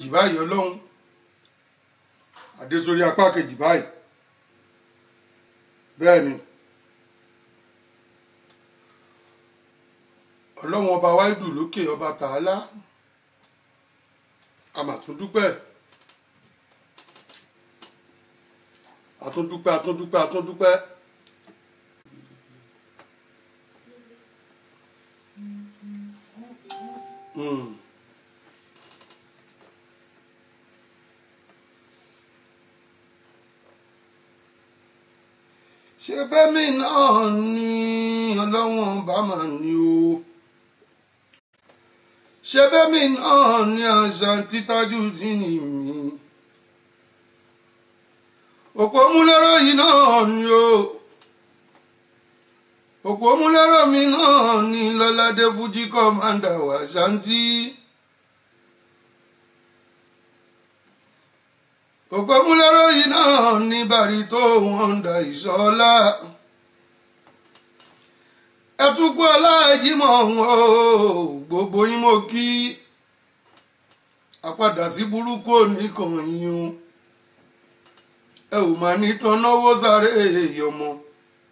kejì báyìí ọlọ́run adé sórí apá kejì báyìí bẹ́ẹ̀ ni ọlọ́run ọba wáìdù lókè ọba tààlà a mà tún dúpẹ́ àtúndúpẹ́ àtúndúpẹ́ àtúndúpẹ́. Mm. ṣe bẹ́mi náà ni ọlọ́wọ́n bá mà ní o ṣe bẹ́mi náà ni àṣà títájú tí ní mi òpó múlẹ́rọ̀ yìí náà ni o òpó múlẹ́rọ̀ mi náà ni lọ́ládé fújì kọ́mándà wà ṣáńtì. òpómúlẹ́rọ̀ yìí náà ní bàrí tó wọ́n ń da ìṣọ́lá ẹtúkú aláàjímọ̀ o gbogbo yín mo kí àpadà sí burúkú oníkan yín o ẹ ò máa ní tán náwó sáré èèyàn mọ́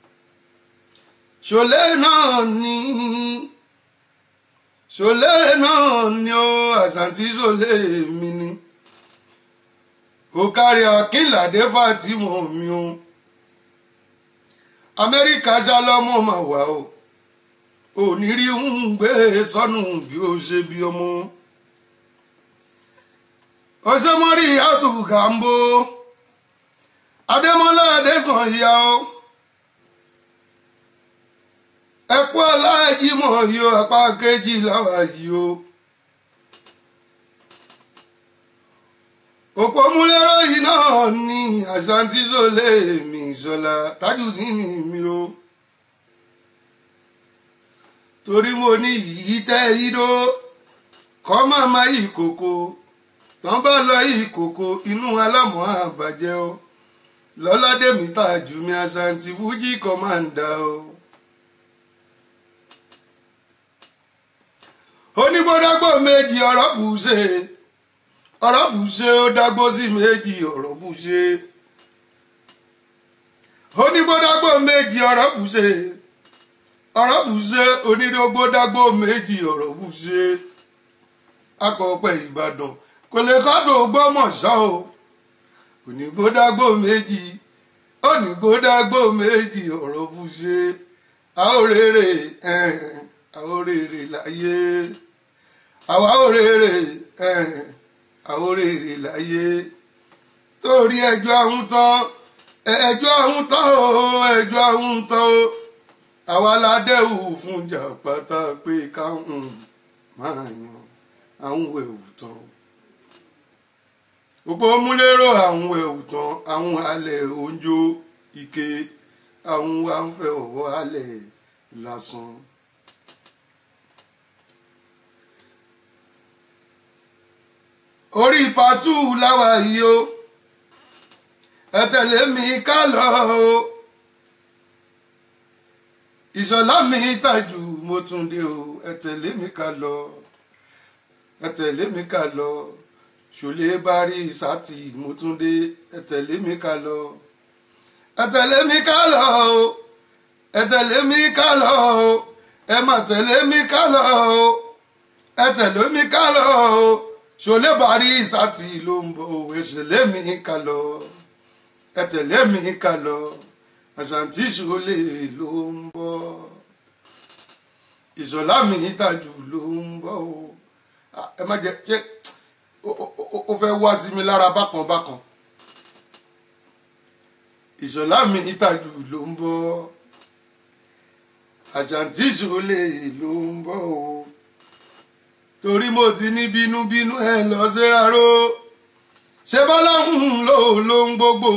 ṣòlẹ́ náà ní ṣòlẹ́ náà ní o àṣàntí ṣòlẹ́ mi ni ó kárí akínládé fàtìmọ mi o amẹ́ríkà ṣálọ́mọ mà wá o ò ní rí ń gbé sọnù bí ó ṣe bí ọmọ ọṣẹmọrí àtúgàmbó adémọlá adésàn ìyá o ẹkú aláàjímọ yìí o apá kejì làwà yìí o. òpó múlẹ́rọ̀ yìí náà ní àṣàntí sólè mi ìṣọ̀lá Tajudeen mi o torí mo ní yìí tẹ́ ìdó kọ́ máa ma yìí kòkó tán bá lọ yìí kòkó inú alámọ̀ àbàjẹ́ o lọ́ládé mi tàjú mi àṣàntí fújì kọ́mándà o. onígbódágbò méjì ọ̀rọ̀ bù ṣe ọ̀rọ̀ bù ṣe ó dágbó sí méjì ọ̀rọ̀ bù ṣe onígbódágbó méjì ọ̀rọ̀ bù ṣe ọ̀rọ̀ bù ṣe onídógbódágbó méjì ọ̀rọ̀ bù ṣe akọ̀ọ̀pẹ̀ ìbàdàn kò lè kọ́ tó gbọ́mọ̀ṣọ́ o onígbódágbó méjì onígbódágbó méjì ọ̀rọ̀ bù ṣe àórèrè àórèrè láyé àwa òrèrè àwòrèrè láyé torí ẹjọ́ ahun tán ẹjọ́ ahun tán o ẹjọ́ ahun tán o àwa ládẹ́wù fún jàpátá pé káwọn máa yan àwọn ẹ̀wù tán gbogbo múlẹ́rọ àwọn ẹ̀wù tán àwọn alẹ̀ oúnjẹ ike àwọn afẹ́ ọ̀wọ́ alẹ̀ lásán. orí pàtó láwa yìí o ẹ tẹ̀lé mi ká lọ o ìṣọ̀lá mi tàjù mo tún dé o ẹ tẹ̀lé mi ká lọ ẹ tẹ̀lé mi ká lọ ṣòlè bari sátì mo tún dé ẹ tẹ̀lé mi ká lọ ẹ tẹ̀lé mi ká lọ o ẹ tẹ̀lé mi ká lọ o ẹ má tẹ̀lé mi ká lọ o ẹ tẹ̀lé mi ká lọ o ṣòlè bari sátì ló ń bọ̀ òwe ṣẹlẹ̀ mi ká lọ ẹ tẹ̀lé mi ká lọ àṣàǹtí ṣòlè ló ń bọ̀ ìṣọ̀lá mi tàjù ló ń bọ̀ o ẹ má jẹ ṣé ó fẹ́ wá sí mi lára bákan bákan ìṣọ̀lá mi tàjù ló ń bọ̀ àṣàǹtí ṣòlè ló ń bọ̀ o torí mo ti ní bínúbínú ẹ lọ síra ró ṣé bọ́láhùn ló ló ń gbogbo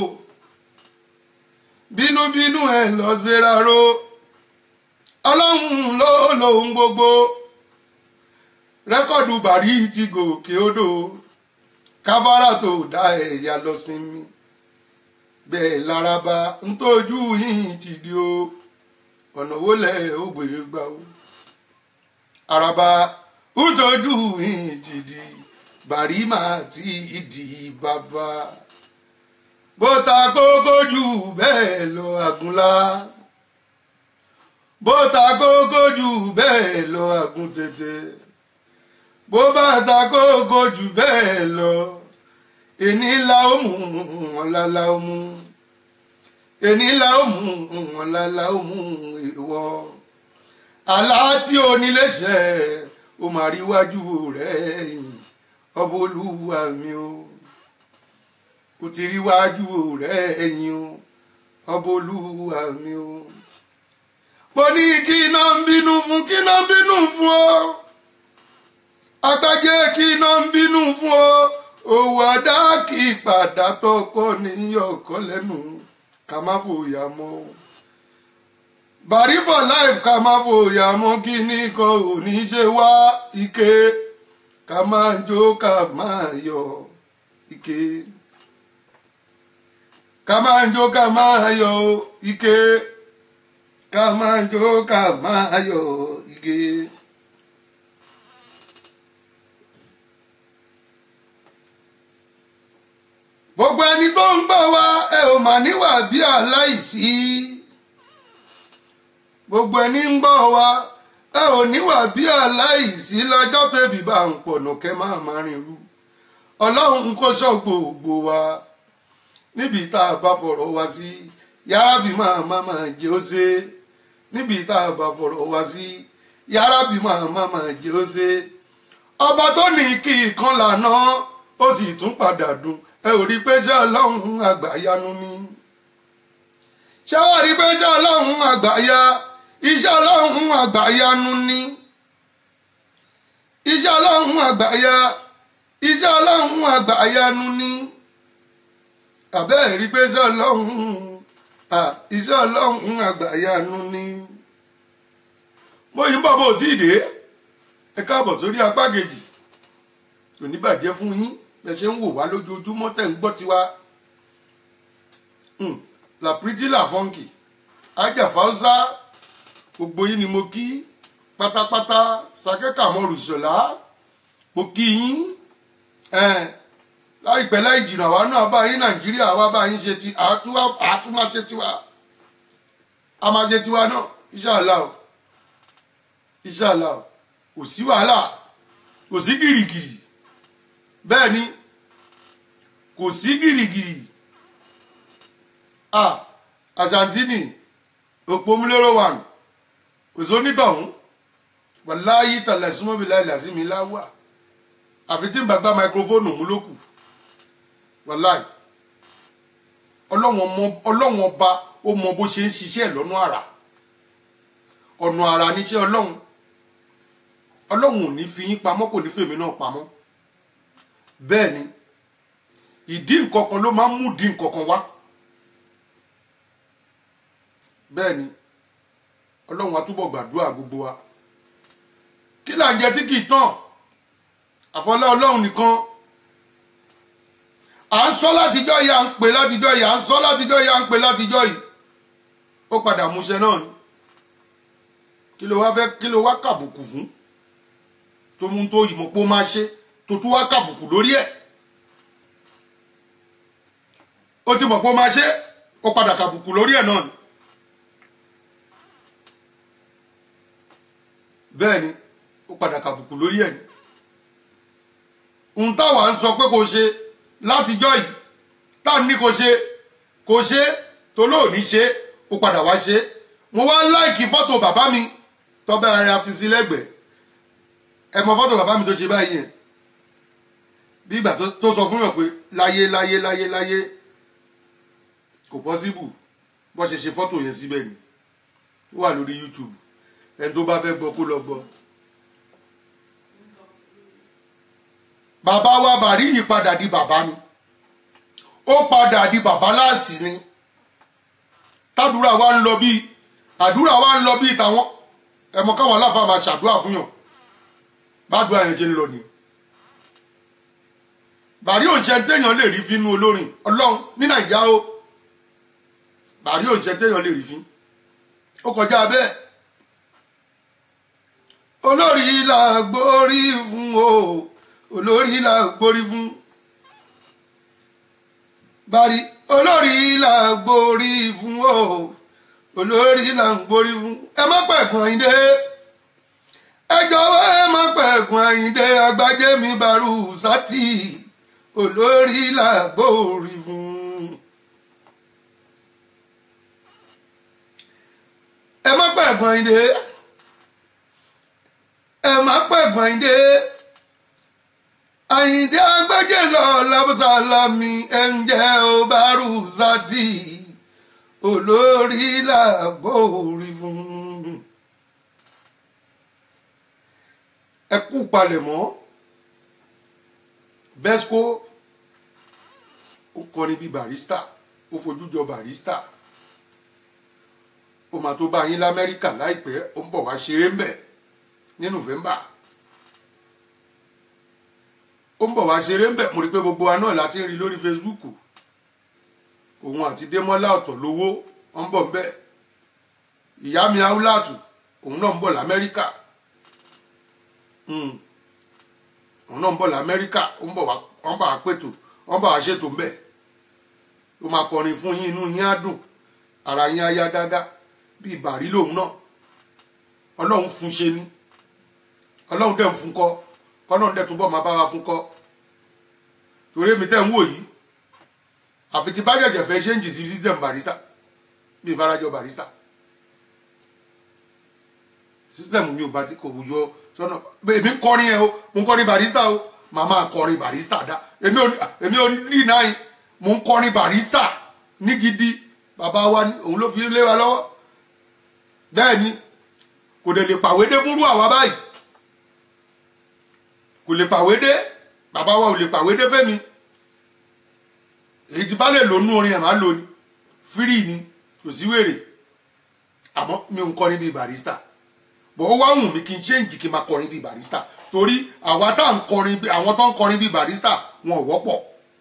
bínúbínú ẹ lọ síra ró ọlọ́hùn ló ló ń gbogbo rẹ́kọ̀dù bàrí ti gòkè odò káfárà tó dá ẹ̀yà lọ sinmi bẹ́ẹ̀ laraba ń tójú yìí ti di o ọ̀nà wo lẹ̀ ó gbèrè gbà o araba ntọ́jú ìjìdí bàrí máa ti di bàbá bó ta kókó jù bẹ́ẹ̀ lọ àgúnlá bó ta kókó jù bẹ́ẹ̀ lọ àgún tètè bó bá ta kókó jù bẹ́ẹ̀ lọ èní la ó mú ọ̀la la ó mú èní la ó mú ọ̀la la ó mú ìwọ àlá tí o nílé ṣẹ o máa rí wájú rẹ̀ ọba olúwa mi o o ti rí wájú rẹ̀ ẹ̀yìn o ọba olúwa mi o mo ní kí iná ń bínú fún kí iná ń bínú fún ọ agbájé kí iná ń bínú fún ọ òwò àdá kì í padà tọkọ ní ọkọ lẹ́nu ká má fòyà mọ́ o bàrí for life ká má fòyà mọ́ kí nìkan ò ní ṣe wá ike ká máa jó ká máa yọ ike ká máa jó ká máa yọ ike ká máa jó ká máa yọ ike. gbogbo ẹni tó ń gbọ́ wa ẹ ò mà níwà bí aláìsí gbogbo ẹni ń gbọ́ wa ẹ ò níwà bí aláìsí lọ́jọ́ tẹ̀bí bá ń pọ̀nà kẹ́ máa máa rìn rú ọlọ́run kó ṣọ́ gbogbo wa níbi tá a bá fọ̀rọ̀ wá sí yàrá bí máa máa máa jẹ́ ó ṣe níbi tá a bá fọ̀rọ̀ wá sí yàrá bí máa máa máa jẹ́ ó ṣe ọba tó ní kí ìkan lànà ó sì tún padà dùn ẹ ò rí pé ṣé ọlọ́run àgbàyanu ni ṣé wàá rí pé ṣé ọlọ́run àgbàya iṣẹ́ ọlọ́run àgbàyanu ni iṣẹ́ ọlọ́run àgbàya iṣẹ́ ọlọ́run àgbàyanu ni àbẹ́ rí pé iṣẹ́ ọlọ́run iṣẹ́ ọlọ́run àgbàyanu ni mo yí bọ́ bó tí ì dé ẹ káàbọ̀ sórí apá kejì kò ní bàjẹ́ fún yín bẹ́ẹ̀ ṣe ń wò wá lójoojúmọ́ tẹ̀ ń gbọ́ tiwa la pretty la funky ajá fausa gbogbo yín ni mo kí pátápátá sakẹ́kà mọ́rù ìṣọ̀lá mo kí yín láìpẹ́ láì jìnnà wa náà bá yín nàìjíríà wa bá yín ṣe ti àtúmá ṣe tiwa a máa ṣe tiwa náà inshallah o inshallah o kò sí wàhálà kò sí gìrìgìrì bẹ́ẹ̀ ni kò sí gìrìgìrì ah asantini òpómúlérò wà kò sónítọ̀hún wàláyé tàlẹ̀ súnmọ́bí láì làzími láwà àfi tí ń bàgbá máikrófóònù mú lókù wàláyé ọlọ́wọ́n ọba ó mọ bó ṣe ń ṣiṣẹ́ lọ́nà àrà ọ̀nà àrà níṣẹ́ ọlọ́run ọlọ́run ò ní fi yín pamọ́ kò ní fèmí náà pamọ́ bẹ́ẹ̀ ni ìdí nǹkan kan ló máa ń mú di nǹkan kan wá bẹ́ẹ̀ ni ọlọ́run á túbọ̀ gbàdúrà gbogbo wa kí là ń jẹ tí kì í tán àfọlá ọlọ́run nìkan à ń sọ látijọ́ yìí à ń pè látijọ́ yìí à ń sọ látijọ́ yìí à ń pè látijọ́ yìí ó padà múṣẹ náà ni kí ló wá fẹ́ kí ló wá kàbùkù fún tó mú tó yìí mọ̀ pé ó máa ṣe tó tún wá kàbùkù lórí ẹ̀ ó ti mọ̀ pé ó máa ṣe ó padà kàbùkù lórí ẹ̀ náà ni bẹ́ẹ̀ ni ó padà kàbùkù lórí ẹ̀ ni n táwa ń sọ pé kò ṣe látijọ́ yìí tá a ní kò ṣe kò ṣe tó lóòní ṣe ó padà wá ṣe mo wá láìkí fọ́tò bàbá mi tọ́bẹ̀ ara fi sí lẹ́gbẹ̀ẹ́ ẹ mọ fọ́tò bàbá mi tó ṣe báyìí yẹn bí ìgbà tó sọ fún yàn pé láyé láyé láyé láyé kò pọ́síbù bó ṣe ṣe fọ́tò yẹn síbẹ̀ ni ó wà lórí YouTube ẹni tó bá fẹ́ gbọ́ kó lọ gbọ́. bàbá wa bàrí yìí padà di bàbá ni ó padà di bàbá láàsì ni tàdúrà wa ń lọ bíi àdúrà wa ń lọ bíi tàwọn ẹmọ káwọn aláfa máa ṣàdúrà fún yàn bàdúrà yẹn ṣe ń lọ ni bàrí òṣìṣẹ́ téèyàn lè rí fínú olórin ọlọ́run ní nàìjíríà o bàrí òṣìṣẹ́ téèyàn lè rí fín ó kọjá bẹ́ẹ̀ olórí là gbórí fún o olórí là ń gbórí fún bari olórí là ń gbórí fún o olórí là ń gbórí fún ẹ má pẹ̀kun àyíndé ẹ jọ̀wọ́ ẹ má pẹ̀kun àyíndé agbájé mi baru sátì olórí là ń gbórí fún. ẹ má pẹ̀kun àyíndé ẹ má pẹ̀kun àyíndé àyíndé agbájé lọ lábùsàlámì ẹ ń jẹ́ ó baru sátì olórí là ń gbórí fún. ẹ kú palẹ̀mọ́ Besco ó kọrin bíi barista ó fojú jọ barista ó máa tó bá yín lamẹ́ríkà láìpẹ́ ó ń bọ̀ wá ṣeré ń bẹ̀ ní November ó ń bọ̀ wá ṣeré ń bẹ̀ mo rí i pé gbogbo wa náà láti ń rí lórí Facebook òun àti Démọ́lá ọ̀tọ̀ lówó ó ń bọ̀ ń bẹ̀ ìyá mi Aulatu òun náà ń bọ̀ lamẹ́ríkà òun náà ń bọ̀ lamẹ́ríkà ó ń bọ̀ wá wọ́n bá wa pètò wọ́n bá wa ṣètò ń bẹ̀ ó máa kọrin fún yín inú yín á dùn ara yín á yá gágá bíi bàrí lòun náà ọlọ́run fún ṣe ní ọlọ́run dẹ̀ ń fún kọ́ kọ́lọ́run dẹ̀ túbọ̀ máa bá wa fún kọ́ torí èmi tẹ́ ń wò yìí àfi tí bá jẹ̀jẹ̀ fẹ́ ṣe ń jì sí system barista bíi farajọ barista system mi ò bá ti kò wùjọ sọ́nà èmi ń kọrin ẹ o mo ń kọrin barista o màá máa kọrin barista dá èmi ò èmi ò rí náà yìí mo ń kọrin barista ní gidi bàbá wa ni òun ló fi lé wa lọ́wọ́ bẹ́ẹ̀ ni kò dẹ̀ lè pàwédé fúnrú àwa báyìí kò lè pàwédé bàbá wa ò lè pàwédé fẹ́mi èyí tí bá lè lónú orin ẹ̀ máa lò ní fírì ni kò sí wèrè àmọ́ mi ò ń kọrin bíi barista bọ̀ ó wá wùn mí kí n ṣéǹjì kí n máa kọrin bíi barista torí àwa tá à ń kọrin bí àwọn tó ń kọrin bíi barista wọn ò wọ́pọ̀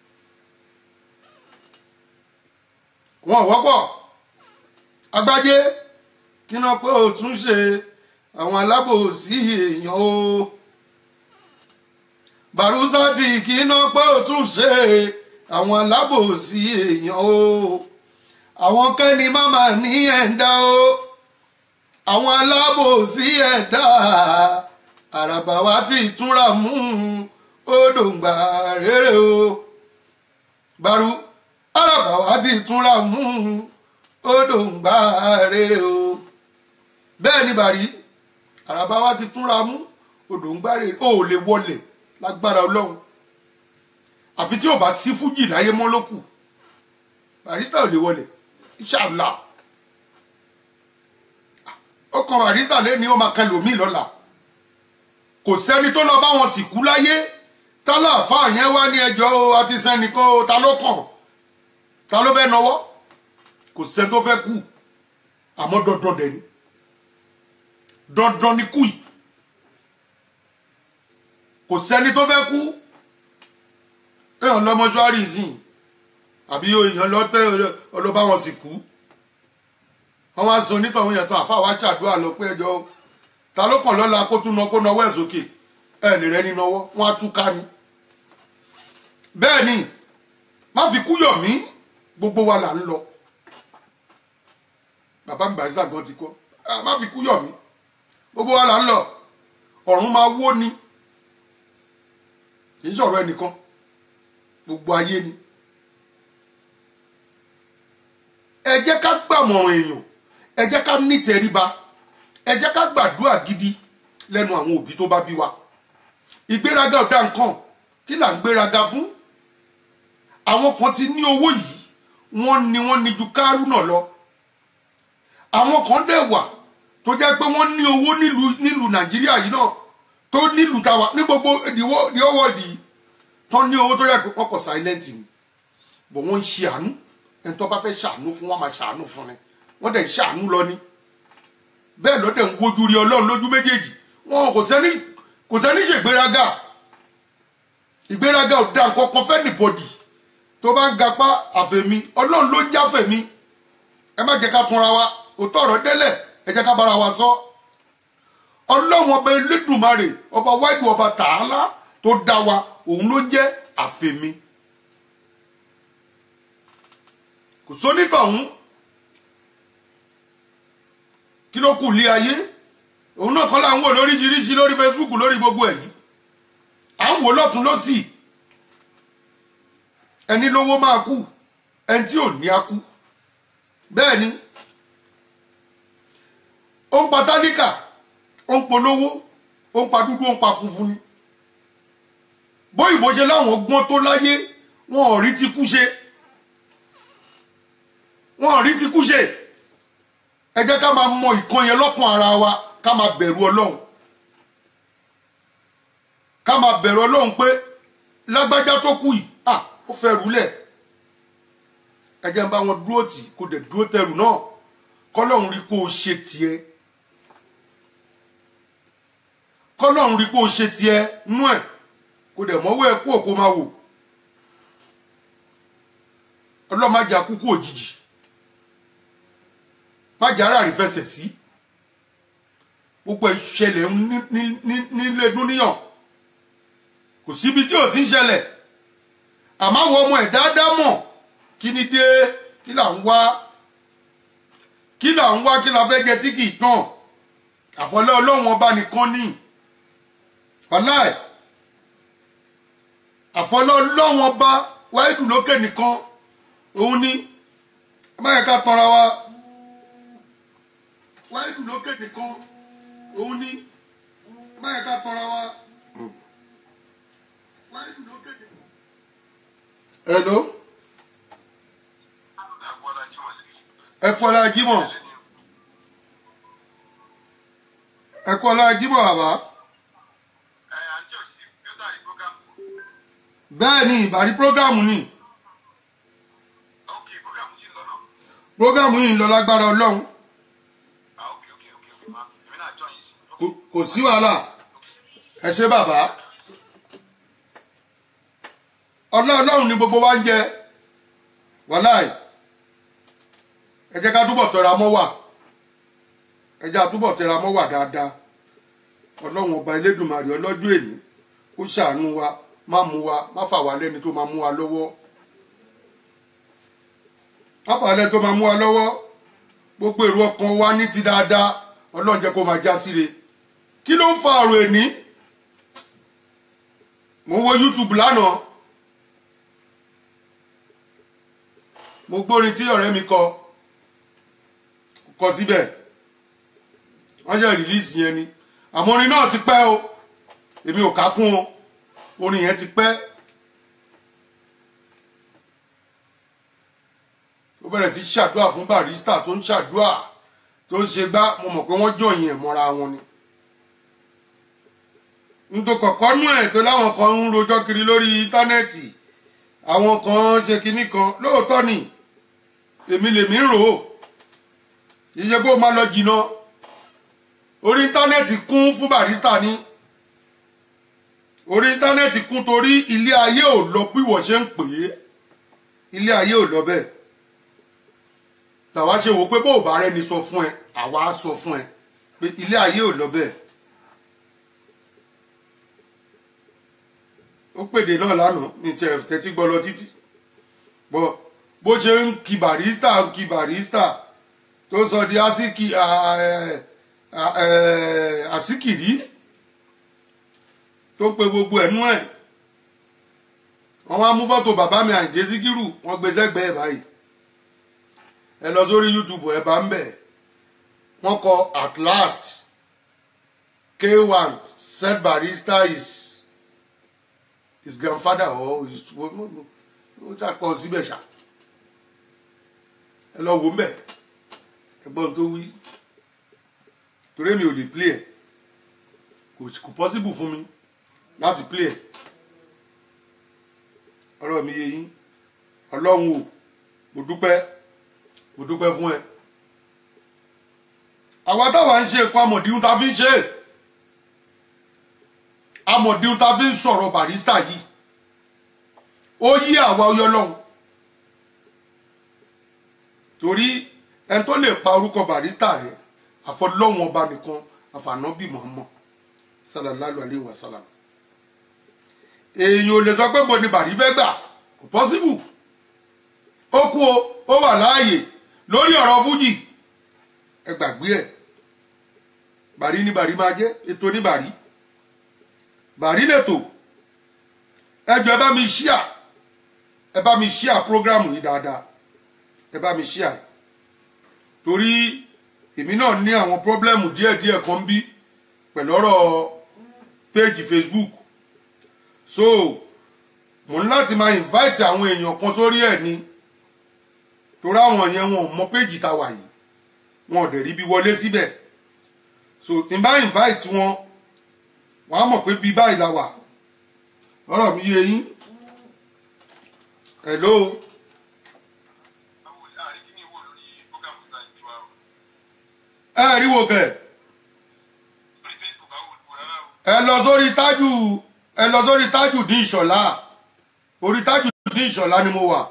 wọn ò wọ́pọ̀ agbájé kí náà pé ó tún ṣe àwọn alábòsí èèyàn o barusati kí náà pé ó tún ṣe àwọn alábòsí èèyàn o àwọn kẹ́ni máma ní ẹ̀ńdá o àwọn alábòsí ẹ̀dá àràbà wa ti túnra mú odòǹgbà rere o baru àràbà wa ti túnra mú odòǹgbà rere o bẹ́ẹ̀ ni bàrí àràbà wa ti túnra mú odòǹgbà rere o ò lè wọlé lágbára ọlọ́run àfi tí ò bá sí fújì láyé mọ́ ló kù barista ò lè wọlé inshallah ó kan barista lẹ́ni ó máa kan lòmíì lọ́la kò sẹ́ni tó lọ bá wọn sì kú láyé tálàfà yẹn wá ní ẹjọ́ o àti sẹ́nìkan o ta ló kàn ta ló fẹ́ nọwọ́ kò sẹ́ni tó fẹ́ kú àmọ́ dandan dẹ̀ ni dandan ni kú yìí kò sẹ́ni tó fẹ́ kú èèyàn lọ mọ́ṣúárì sìn àbí èèyàn lọ tẹ́ ọlọ́ba wọn sì kú wọ́n wá sọ onítọ̀hún yẹn tán àfa wa ṣàdúrà lọ pé ẹjọ́ ta ló kàn lọ́la kó tún nà kó nawọ́ ẹ̀ sókè ẹ̀ lè rẹ́ ní nawọ́ wọ́n á tún ká ni. bẹ́ẹ̀ ni má fi kú yọ̀ mí gbogbo wa là ń lọ bàbá mi bàyísà gan ti kọ́ má fi kú yọ̀ mí gbogbo wa là ń lọ ọ̀run máa wó ni kì í sọ̀rọ̀ ẹnìkan gbogbo ayé ni ẹ jẹ́ ká gbàmọ̀ràn èèyàn ẹ jẹ́ ká nítẹríba ẹ jẹ́ ká gbàdúrà gidi lẹ́nu àwọn òbí tó bá bí wa ìgbéraga ọ̀dà nǹkan kí là ń gbéraga fún àwọn kan ti ní owó yìí wọ́n ní wọ́n ní ju kárúnà lọ àwọn kan dẹ̀ wà tó jẹ́ pé wọ́n ní owó nílùú nílùú nàìjíríà yìí náà tó nílùú tàwa ní gbogbo the whole world yìí tán ní owó tó yẹ pé wọ́n kọ̀ silent ni bọ̀ wọ́n ń ṣe àánú ẹni tó bá fẹ́ ṣàánú fún wọn máa ṣàánú fún ni wọ́n dẹ̀ ń ṣàánú lọ ni bẹ́ẹ̀ ló dẹ̀ ń wojú rí ọlọ́run lójú méjèèjì wọn kò sẹ́ni kò sẹ́ni ṣègbéraga ìgbéraga ò da nǹkan kan fẹ́ nìbọ̀dì tó bá ń gapá àfẹ̀mí ọlọ́run ló ń jáfẹ̀mí ẹ má jẹ́ ká kunra wa òótọ́ ọ̀rọ̀ délẹ̀ ẹ jẹ́ ká bára wa sọ ọlọ́run ọba elédùnmarè ọba wáìdù ọba tààlà tó dá wa òun ló jẹ́ àfẹ̀mí kò sónítọ̀hún kí ló kù lé ayé òun náà kọ́ là ń wò lóríṣiríṣi lórí Facebook lórí gbogbo èyí à ń wò lọ́tún lọ́sì ẹni lówó máa kú ẹni tí ò ní á kú bẹ́ẹ̀ ni ó ń pa tálíkà ó ń polówó ó ń pa dúdú ó ń pa funfun ni bóyìnbó ṣe láwọn gbọ́n tó láyé wọn ò rí ti kú ṣe wọn ò rí ti kú ṣe ẹ jẹ́ ká máa mọ ìkan yẹn lọ́kàn ara wa ká máa bẹ̀rù ọlọ́run ká máa bẹ̀rù ọlọ́run pé lágbájá tó kù yìí à ó fẹ́ rúlẹ̀ ẹ jẹ́ ń bá wọn dúró tì kó dẹ̀ dúró tẹrù náà kọ́lọ́run rí kó o ṣe tiẹ̀ kọ́lọ́run rí kó o ṣe tiẹ̀ nú ẹ̀ kó dẹ̀ mọ́wọ́ ẹ̀ kú òkú máa wò ọlọ́màjà kúkú òjijì májà ara rí fẹsẹ̀ sí gbogbo ìṣẹ̀lẹ̀ nílé dúníyàn kò síbi tí ò ti ń ṣẹlẹ̀ àmọ́ àwọn ọmọ ẹ̀ dáadáa mọ̀ kí ni dé kí là ń wá kí là ń wá kí la fẹ́ jẹ tí kì í tàn àfọlẹ́ ọlọ́run ọba nìkan ní ọláì àfọlẹ́ ọlọ́run ọba wáìdù lókè nìkan òun ní báyẹn ká tanra wa wáìdù lókè nìkan òun ní báyẹn ká tanra wa wáìdù lókè nìkan. hello ẹ kú ọlá jímọ̀ ẹ kú ọlá jímọ̀ bàbá. bẹ́ẹ̀ ni ìbàrí prógámù ni prógámù yìí ń lọ lágbára ọlọ́run Kò- kò sí wàhálà ẹ ṣé bàbá ọlá ọlọ́run ni gbogbo wa ń jẹ wàláì ẹ jẹ́ ká túbọ̀ tẹra mọ́ wà ẹ jẹ́ àtúbọ̀ tẹra mọ́ wà dáadáa ọlọ́run ọba elédùnmarè ọlọ́jọ́ èní kó ṣàánú wa má mú wa má fà wá lẹ́ni tó máa mú wa lọ́wọ́ má fà wá lẹ́ni tó máa mú wa lọ́wọ́ gbogbo èrò ọkàn wa ní ti dáadáa ọlọ́run jẹ́ kó máa já síre kí ló ń fa ọ̀rọ̀ èní mo ń wo YouTube lánàá mo gbórin tí ọ̀rẹ́ mi kọ kọ síbẹ̀ wọ́n ṣe rìlíìsì yẹn ni àmọ́ orin náà ti pẹ́ o èmi ò ká kún o orin yẹn ti pẹ́ ó bẹ̀rẹ̀ sí ṣàdúrà fún barista tó ń ṣàdúrà tó ń ṣe gbá mo mọ̀ pé wọ́n jọyìn ẹ̀ mọ́ra wọn ni nítorí kọ̀kọ́ nú ẹ̀ tó láwọn kan ń rojọ́ kiri lórí íńtánẹ́ẹ̀tì àwọn kan ṣe kinní kan lóòótọ́ ni èmi lèmi ń rò ó yíyẹ kó máa lọ jìnnà orí íńtánẹ́ẹ̀tì kún fún barista ni orí íńtánẹ́ẹ̀tì kún torí ilé ayé ò lọ bí wọ́n ṣe ń pè é ilé ayé ò lọ bẹ́ẹ̀ làwa ṣe wò pé bó o bá rẹni sọ fún ẹ àwa á sọ fún ẹ pé ilé ayé ò lọ bẹ́ẹ̀ ó pèdè náà lánàá ní tẹ tẹ́tí gbọ́ lọ títí bọ́ bó ṣe ń kí barista ń kí barista tó sọ di asiki àsìkìrí tó ń pe gbogbo ẹnu ẹ̀ wọ́n wá mú fọ́tò bàbá mi Àyìndé Síkírù wọ́n gbé sẹ́gbẹ̀ẹ́ báyìí ẹ lọ sórí YouTube ẹ bá ń bẹ̀ wọ́n kọ at last K1 said barista is his grandfather or his ó ṣàkọ síbẹ̀ ṣá ẹ lọ wò ń bẹ̀ ẹgbọ́n tó wí torí mi ò lè play ẹ̀ kò kò possible fún mi láti play ẹ̀ ọ̀rọ̀ mi yé yín ọlọ́run o mo dúpẹ́ mo dúpẹ́ fún ẹ àwa táwa ń ṣe nǹkan amọ̀díhun ta fi ń ṣe é amọ̀díhun ta fi ń sọ̀rọ̀ barista yìí ó yí àwa ọyọ lọ́hùn torí ẹni tó lè pa orúkọ barista rẹ àfọlọ́hún ọba nìkan àfànàbí Muhammad sallallahu alayhi wa sallam èèyàn ò lè sọ pé mo ní bàrí fẹ́ gbà kò possible ó kú o ó wà láàyè lórí ọ̀rọ̀ fújì ẹ gbàgbé ẹ̀ bàrí ní bàrí máa jẹ́ ètò ní bàrí bàrí lètò ẹ jọ ẹ bá mi ṣíà ẹ bá mi ṣíà prógrámù yìí dáadáa ẹ bá mi ṣíà ẹ torí èmi náà ní àwọn pọ́blẹ́mù díẹ̀díẹ̀ kan bí pẹ̀lú ọ̀rọ̀ péjì Facebook so mo ní láti máa invite àwọn èèyàn kan sórí ẹ̀ ni torí àwọn yẹn wọn ò mọ péjì tá a wà yìí wọn ò dẹ̀ rí bí wọlé síbẹ̀ so tí n bá invite wọn wọn á mọ̀ pé bí báyìí la wà ọ̀rọ̀ mi yé yín hello ẹ rí wo kẹ ẹ lọ sórí tájù ẹ lọ sórí tájù dín ìṣọ̀lá orí tájù dín ìṣọ̀lá ni mo wà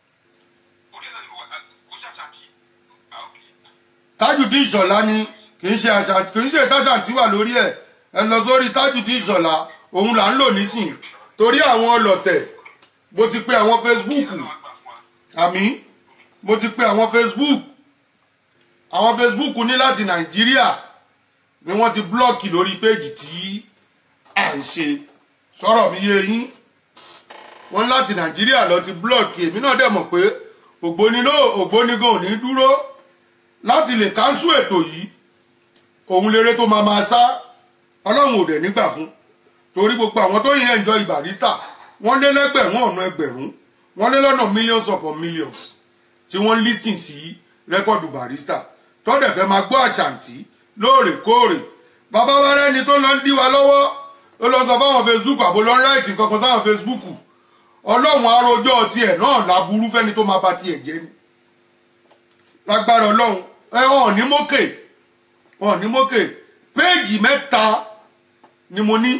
tájù dín ìṣọ̀lá ni kì í ṣe àṣà kì í ṣe ìtajà tí wà lórí ẹ ẹ lọ sórí tájù dín ìṣọ̀lá òun là ń lò nísìn torí àwọn ọlọ̀tẹ̀ mo ti pe àwọn Facebook àmì mo ti pe àwọn Facebook àwọn Facebook ní láti Nàìjíríà ni wọ́n ti blọ́ọ̀kì lórí péjì tí à ń ṣe sọ̀rọ̀ mi yé yín wọ́n láti Nàìjíríà lọ ti blọ́ọ̀kì èmi náà dẹ̀ mọ̀ pé ògbóni náà ògbóni gan ò ní dúró láti lè káńsù ètò yìí òun lérè tó máa máa sá ọlọ́run ò dẹ̀ nígbà fún torí gbogbo àwọn tó yẹn enjoy Barrister wọ́n lé lẹ́gbẹ̀rún ọ̀nà ẹgbẹ̀rún wọ́n lé lọ́nà millions upon millions tí wọ́n listen sí rẹ́kọ̀dù Barrister tọ́dẹ̀ fẹ́ máa gbọ́ àṣàǹtí lóòrèkóòrè bàbá wa rẹ́ni tó lọ ń dí wa lọ́wọ́ ó lọ sọ fáwọn Facebook àbò lọ ń ráìtì kankan sáwọn Facebook ọlọ́run arójọ́ tiẹ̀ náà láburú fẹ́ni tó máa ba tiẹ̀ jẹ́ ni lágbára ọlọ́run ẹ wọn ò ní mókè wọn ò ní mókè péèjì mẹ́ta ni mo ní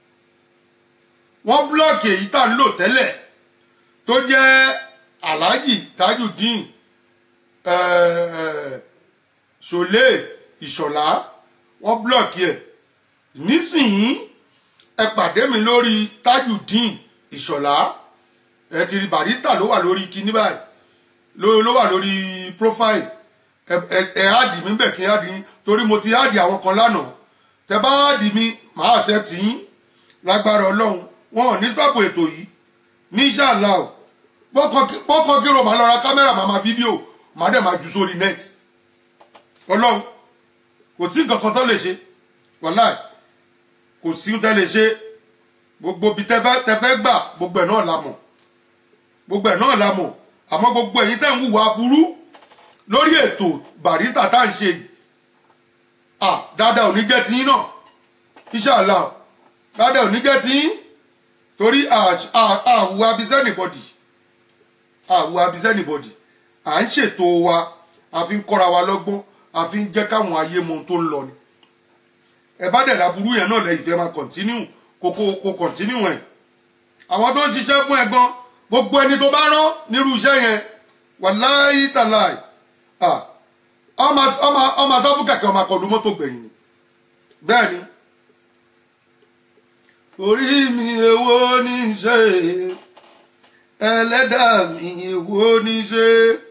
wọ́n búlọ́ọ̀kì èyí tá à ń lò tẹ́lẹ̀ tó jẹ́ alhaji tajudeen ṣọlẹ ìṣọ̀lá wọ́n búlọ́ọ̀kì ẹ̀ nísìnyí ẹ pàdé mi lórí tajudeen ìṣọ̀lá ẹ ti rí Barrister ló wà lórí kinní báyìí ló wà lórí profile ẹ ẹ áàdì mi bẹ̀ kí n áàdì yín torí mo ti áàdì àwọn kan lánàá tẹ bá áàdì mi màá accept yín lágbára ọlọ́run wọn ò ní stop ètò yìí ní ṣáàlà o pọ́kàn kí ro màá lọ ra kámẹ́rà màá máa fídíò màá dẹ̀ máa jù sórí net ọlọ́run kò sí nǹkan kan tó lè ṣe wàláì kò sí tẹ́ lè ṣe gbogbo bí tẹ fẹ́ gbà gbogbo ẹ̀ náà la mọ̀ gbogbo ẹ̀ náà la mọ̀ àmọ́ gbogbo ẹ̀yin tẹ́ ń hùwà burú lórí ètò Barrister tá à ń ṣe yìí ah dáadáa ò ní jẹ́ tiyín náà inshallah dáadáa ò ní jẹ́ tiyín torí àwù abisẹ́ nìbọ̀dì àwù abisẹ́ nìbọ̀dì à ń ṣètò wa a fi ń kọ́ra wa lọ́gbọ́n a fi ń jẹ́ káwọn ayé mọ ohun tó ń lọ ni ẹ bá dẹ̀ láburú yẹn náà lẹ́yìn fẹ́ máa kọ̀ntínú kókó kó kọ̀ntínú ẹ̀ àwọn tó ń ṣiṣẹ́ fún ẹ gan gbogbo ẹni tó bá rán nírú iṣẹ́ yẹn wàláyé tàláì ọmọ asáfù kẹ̀kẹ́ ọmọ akọ̀lù mọ́tò gbẹ̀yìn bẹ́ẹ̀ ni orí mi èwo ní í ṣe ẹlẹ́dàá mi èwo ní í ṣe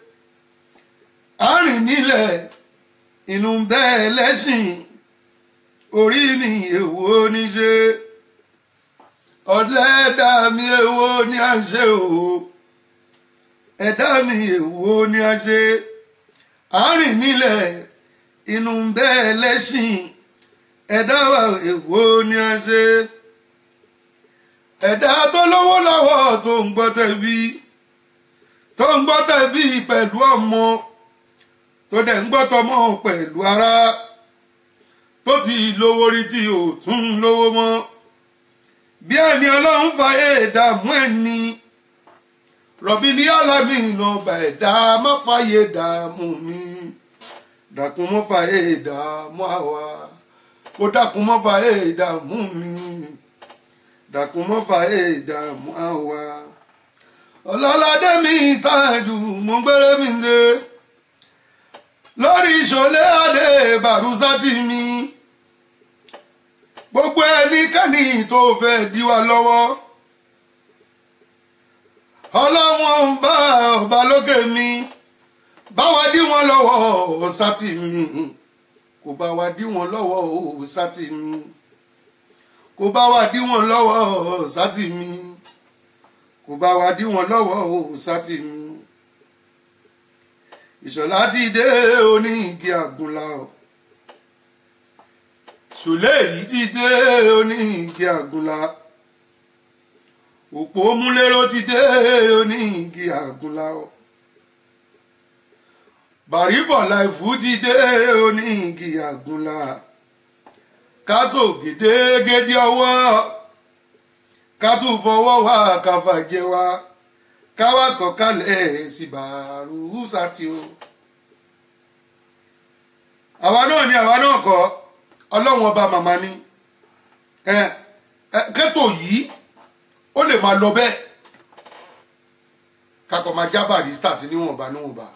àárín nílẹ̀ inú bẹ́ẹ̀ lẹ́sìn orí mi èwo ní í ṣe ọ̀lẹ́dà mi èwo ni a ṣe o ẹ̀dá mi èwo ni a ṣe àárín nílẹ̀ inú bẹ́ẹ̀ lẹ́sìn ẹ̀dá wa èwo ni a ṣe ẹ̀dá tó lówó lọ́wọ́ tó ń gbọ́ tẹ̀bí tó ń gbọ́ tẹ̀bí pẹ̀lú ọmọ tó dẹ̀ ń gbọ́ tọmọ pẹ̀lú ara tó ti lówó rí tí ò tún lówó mọ́ bí ẹni ọlọ́run fàyè dààmú ẹni rọ̀bìlì alámì ìnàbà ẹ̀dá má fàyè dààmú mi dàkún mọ́ fàyè dààmú àwa kó dàkún mọ́ fàyè dààmú mi dàkún mọ́ fàyè dààmú àwa ọlọ́ládé mi ìtajù mo gbére mi dé lórí ìṣòlẹ̀ adé bàrúsátì mi gbogbo ẹnikẹ́ni tó fẹ́ dí wa lọ́wọ́ ọlọ́wọ́n bá ọba lókè mi báwa dí wọn lọ́wọ́ sátì mi kò bá wa dí wọn lọ́wọ́ sátì mi kò bá wa dí wọn lọ́wọ́ sátì mi kò bá wa dí wọn lọ́wọ́ sátì mi ìṣọ̀lá ti dé oní igi àgùnlá o ṣòlẹ́ yìí ti dé oní igi àgùnlá òpó múlẹ́rọ ti dé oní igi àgùnlá o bàrífọ̀ láìfù ti dé oní igi àgùnlá kásò gédégédé ọwọ́ ká tún fọwọ́ wá káfàjẹ wá ká wá sọ̀kalẹ̀ sí bàrúsà tí o. àwa náà ni àwa náà kọ́ ọlọ́run ọba màmá ni kẹ́tò yìí ó lè máa lọ bẹ́ẹ̀ kakọ̀ máa já barista sí níwọ̀nba níwọ̀nba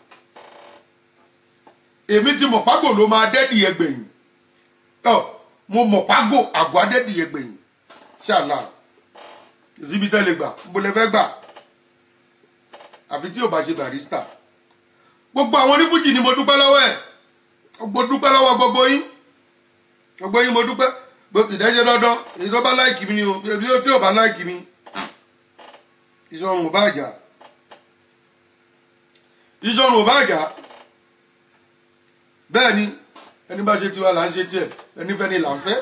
èmi ti mọ̀ págò ló máa dẹ́dì ẹgbẹ̀yìn mo mọ̀ págò àgọ́ adẹ́dì ẹgbẹ̀yìn ṣáàlà síbi tẹ́lẹ̀ gbà bó lẹ fẹ́ gbà àfi tí ò bá ṣe barista gbogbo àwọn onífújì ni mo dúpẹ́ lọ́wọ́ ẹ̀ mo dúpẹ́ lọ́wọ́ gbogbo yín gbogbo yín mo dúpẹ́ ìdẹ́jẹ́ dandan èyí tó bá láìkì mi ni o èyí tí ò bá láìkì mi ìṣọ̀run ò bá jà ìṣọ̀run ò bá jà bẹ́ẹ̀ ni ẹni bá ṣe tiwa là ń ṣe tiẹ̀ ẹni fẹ́ ni là ń fẹ́.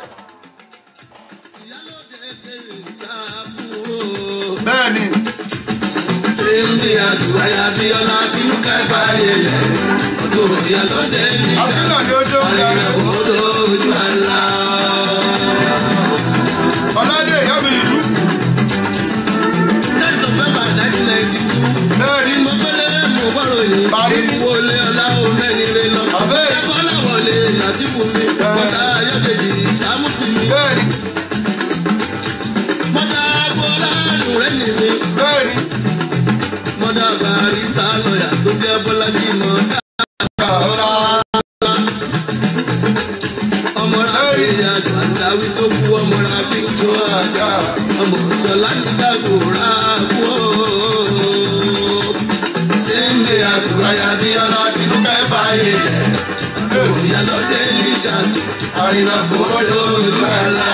bẹ́ẹ̀ ni Síndí àdúrà Abíọ́lá tí ń ká ìfàyè lẹ̀. Ọdún òsì àlọ́dẹ ní ìjà. àfihàn ni ó jó ń darí. Àrìnà kòkòrò ojú àlá. ọ̀làdé ìyá mi ìlú Ten November nineteen ninety two. bẹ́ẹ̀ ni Mo gbélé mo bọ̀rọ̀ yìí. Parí. Wọlé ọlá omẹ́rin rẹ lọ. Àbẹ́. Ẹ̀kọ́ náà wọlé Làtífù mi. Bọ́dà Ayọ̀dèjì Sàmúsì mi. bẹ́ẹ̀ ni Bọ́dà Bọ́lá Nùrẹ́ nì mi. bẹ́ẹ̀ ni Mọ́dà Barista lọ́yà tó jẹ́ Bọ́lájí mọ́dà. ọmọra bíi àgbàdáwí tó kú ọmọra bíi tó àjà ọmọ sọlá ti dàgbò rà kú ó. Síndé àtúráyà bí ọlá tinú fẹ́ fàyè jẹ́. Òyà lọ́dẹ ní ìṣàtò, àrìnà kò lójú àlá.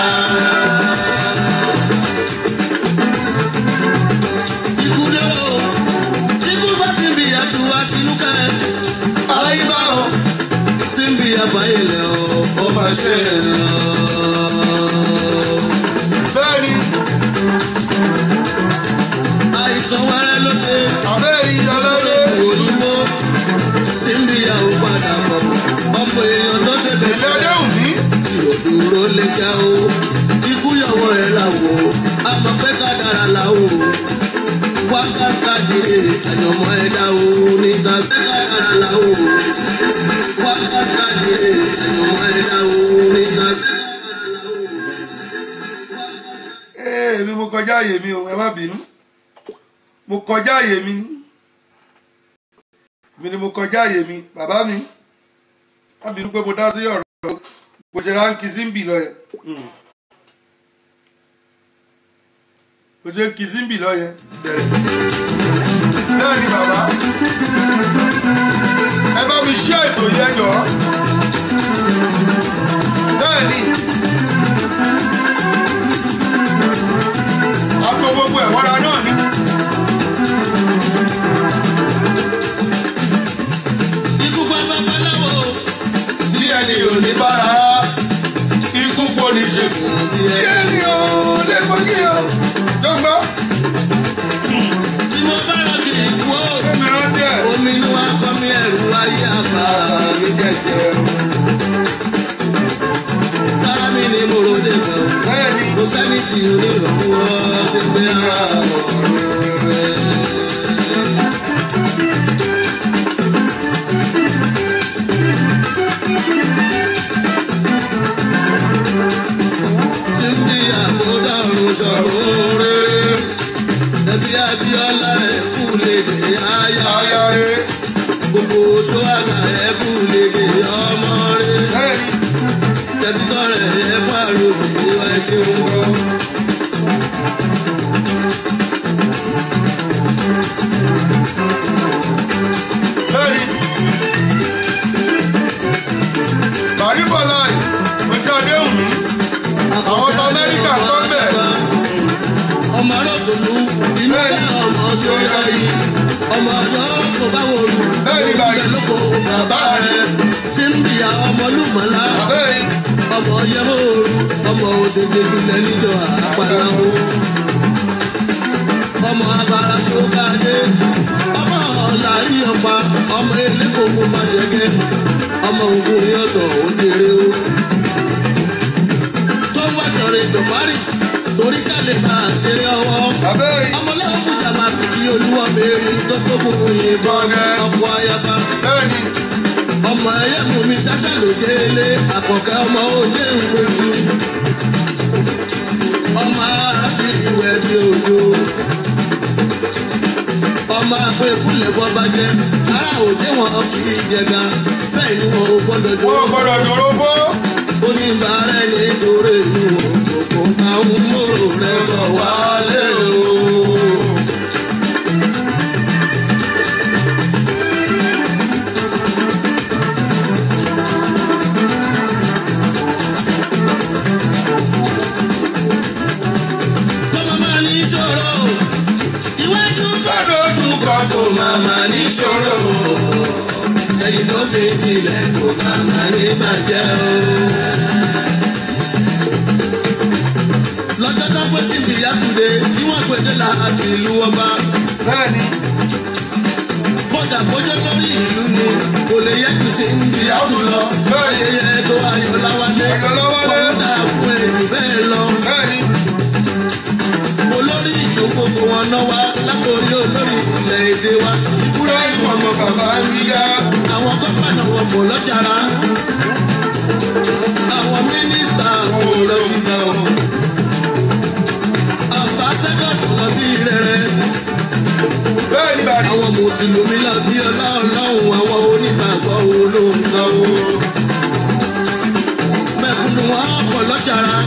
Ikú dé o, ikú bá ti bí àtúwá tinú kẹ́. Ayé bá o síbi àbáyẹlẹ ọ ọba ṣe bẹ́ẹ̀ ni àìsàn wẹrẹ ló ṣe àbẹ́ẹ̀ ni ọlọ́dẹ òyìnbó síbi àwọn padà bọ̀ ọmọ èèyàn tó ṣe ilé bẹ̀rẹ̀ ọdẹ́hùn ní tí ò dúró lè já o ikú yọwọ́ rẹ̀ làwọ̀ àmọ́ pé ká dára làwọ̀ wákàtí àdìrẹ àjọmọ́ ẹ̀dá o nígbà pé ká dára làwọ̀ wákàtí àdìrẹ àjọmọ́ ẹ̀dá o nígbà pé ká dára làwọ̀. ee mi mo kọjá àyè mi o ẹ má bínú mo kọjá àyè mi ní mi ni mo kọjá àyè mi bàbá mi má bínú pé mo dá sí ọ̀rọ̀ bó ṣe ránkì símbì lọ yẹn Mm. bó ṣe ń kì símbì lọ yẹn bẹ̀rẹ̀ bẹ́ẹ̀ ni bàbá ẹ bá mi ṣe ètò yẹn jọ bẹ́ẹ̀ ni. àgbo gbogbo ẹ̀ wọ́ra náà ni. ikú pa babaláwo bí ẹni ò ní bára ikú kò ní ṣe kù. bí bí ẹ. ẹni ò lè fojú o. jọ́gbọ́ tí mo bá lọ kiri ikú o èmi rántí ẹ̀. omi inú wa kọ́ mi ẹ̀rù ayé àbá mi jẹ̀jẹ̀ tára mi ni mo ròde kan bẹ́ẹ̀ ni kò sẹ́ni tí onírànwọ́ ṣe gbé àwọn ọ̀rọ̀ rẹ̀. Síndí àbódàrún sọ̀rọ̀ rere. Ẹbí Abíọ́lá ẹ̀kú lè dé ayá. ayá rẹ̀ Gbogbo oṣù àgbà ẹ̀kú lè dé ọmọ rẹ̀. bẹ́ẹ̀ ni Tẹ̀sítọ́ rẹ̀ ẹ̀kú àròjì ìwà ẹ̀ṣẹ̀ ń bọ̀. tí ó yá yìí ọmọ ọjọ́ kò bá wò lù Bẹ́ẹ̀ni bàrí. ìgbẹ́ lóko bàbá rẹ̀ síndìyà ọmọlúmọ̀lá bẹ́ẹ̀ ọmọ yẹ́hóoru ọmọ òtètè gbilẹ̀ níjọ àpàlàwò ọmọ abara sókàdé ọmọ làárí ọ̀pá ọmọ elékòkò pàṣẹkẹ ọmọ ògùn yọ̀tọ̀ òjèrè o tó ń wá sọ̀rọ̀ ìdòmárì torí ká lè máa ṣeré ọwọ́ bẹ́ẹ̀ ọmọlẹ́wọ̀n fújà máa fi kí olúwa mẹ́rin tó tó kó yìnbọn ọkọ̀ ayaba bẹ́ẹ̀ ni ọmọ ẹyẹ mú mi ṣáṣá ló délé àkọ́kẹ́ ọmọ òde ìwéjú ọmọ àti ìwẹ̀ bí òjò ọmọ àpò ìkúlẹ̀ bọ́ bá jẹ́ ara òde wọn fi jẹga bẹ́ẹ̀ ni wọn ò gbọ́dọ̀ jọ wọ́n gbọ́dọ̀ dòró bó oníbàárẹ̀ nítorí inú òkòkò àwọn mòrò rẹ̀ bọ̀ wálé o. kọ́mọ máa ní ìṣòro iwájú tó dojú kọ kò máa máa ní ìṣòro ẹ̀yìn tó fi sílẹ̀ kò máa máa ní bàjẹ́ o. lọ́jọ́ tó pé sí ìyá tùdé tí wọ́n pèdé la àti ìlú ọba bẹ́ẹ̀ ni kódà kójó lórí ìlú ni kò lè yẹ kù sí ń di àtú lọ ayẹyẹ tó ayọ̀ láwálé Ayọ̀láwálé. kódà fún èdè bẹ́ẹ̀ lọ bẹ́ẹ̀ ni olórí ìdókòwò wọn náà wá látòrí olórí ilẹ̀ èdè wa kúrẹ́ ìwọ̀n ọmọ bàbá ń yá àwọn gómìnà wọn kò lọ́jàrá àwọn mínísítà wọn kò lọ sí ibà o àbáṣẹ́gọ́sì lọ bí rẹ̀rẹ̀ bẹ́ẹ̀ ni bàrí àwọn mùsùlùmí lọ bí ọlá ọlọ́run àwọn onígbàgbọ́ olóńgbà o mẹ́kúnnù wọn kò lọ́jàrá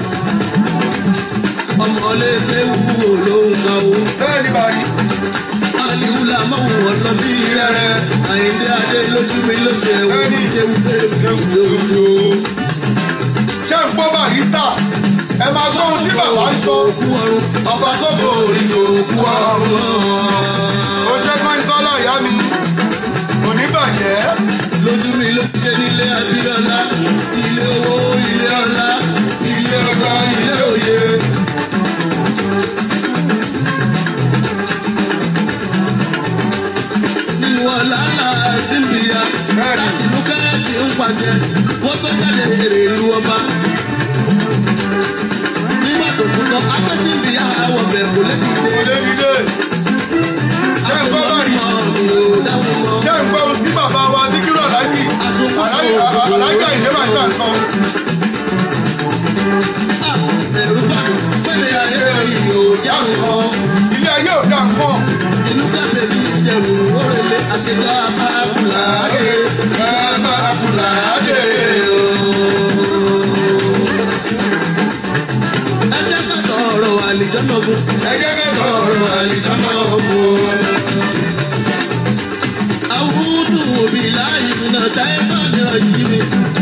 ọmọlẹ́gbẹ́ wúwo olóńgbà o bẹ́ẹ̀ ni bàrí aliwula mọ̀wù ọ̀nà bí rẹ̀rẹ̀ àyíndé adé lójú mi ló ṣe wọ́n ní kéwúké lójú. ṣé ń gbọ́ barista ẹ máa gbọ́ ohun tí bàbá ń sọ òkú ọrùn ọba kókó orí òkú ọrùn. ó ṣe kọ́ ìsọ́lá ìyá mi kò ní bàjẹ́ lójú mi ló ṣe nílé abíọ́lá ilé owó ilé ọlá ilé ọgbà ilé òye. nínú ọ̀la ńlá símbìyà láti inú kẹ́rẹ́tì ń pàṣẹ kó tó jáde èrè ìlú ọba. nígbà tó kú lọ akẹ́sìmbìyà àwọ̀ bẹ̀ kò lébi dé. kò lè dìde ṣé ń gbọ́ bàrí àtọ̀mọ́ mi ò dáhùn mọ́. ṣé ń gbọ́ ohun tí bàbá wa síkírù aláàjì aláàjà ìjọba ìjà ń sọ ẹ̀rù bá mi pẹ̀lẹ́ ayé yìí ò já nǹkan. ilé ayé ò dá nǹkan tinubu bèbí ìdẹ̀rù òrèlé àṣetọ́ àbákùlàdé àbákùlàdé o. ẹ jẹ́ ká tọrọ àlìjọ́nà fún ẹ jẹ́ ká tọrọ àlìjọ́nà fún. àwùjọ òbí láàyè nínú sáyẹ́fà mìíràn jí mi.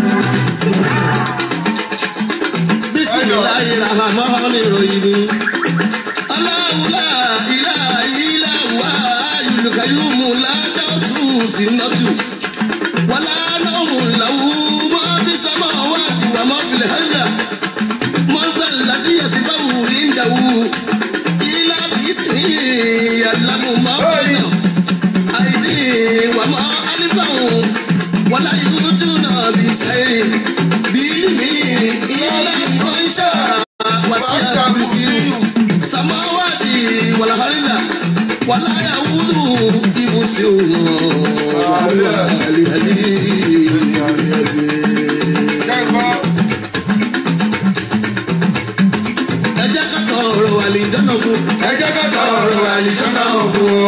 bísíláì rahman ìròyìn ni. aláwùlá ilá ilá wà ayùlùkàyùmù ládàásù sínátù. wàlá náà làwù mọ́ bí sámà wà tìwà mọ́ filẹ̀ hàndà. mọ́nsá lásìyà síbáwù ìndàwù. ilá bìsí yàlámù máa bẹ̀rẹ̀. àìdí wàmọ́ alífàwù. wàlá yúdú náà bí sẹ́yìn. bí mi ilá kọ́ńṣà wàsíà bìsí. samawati wàlàhàlìlà wàláyà wúdù ibùsí òun wàhálà àlìhàlì ṣé ń gbọ́ ẹ jẹ́ ká tọrọ àlìjọ́nà fún ẹ jẹ́ ká tọrọ àlìjọ́nà fún ọ.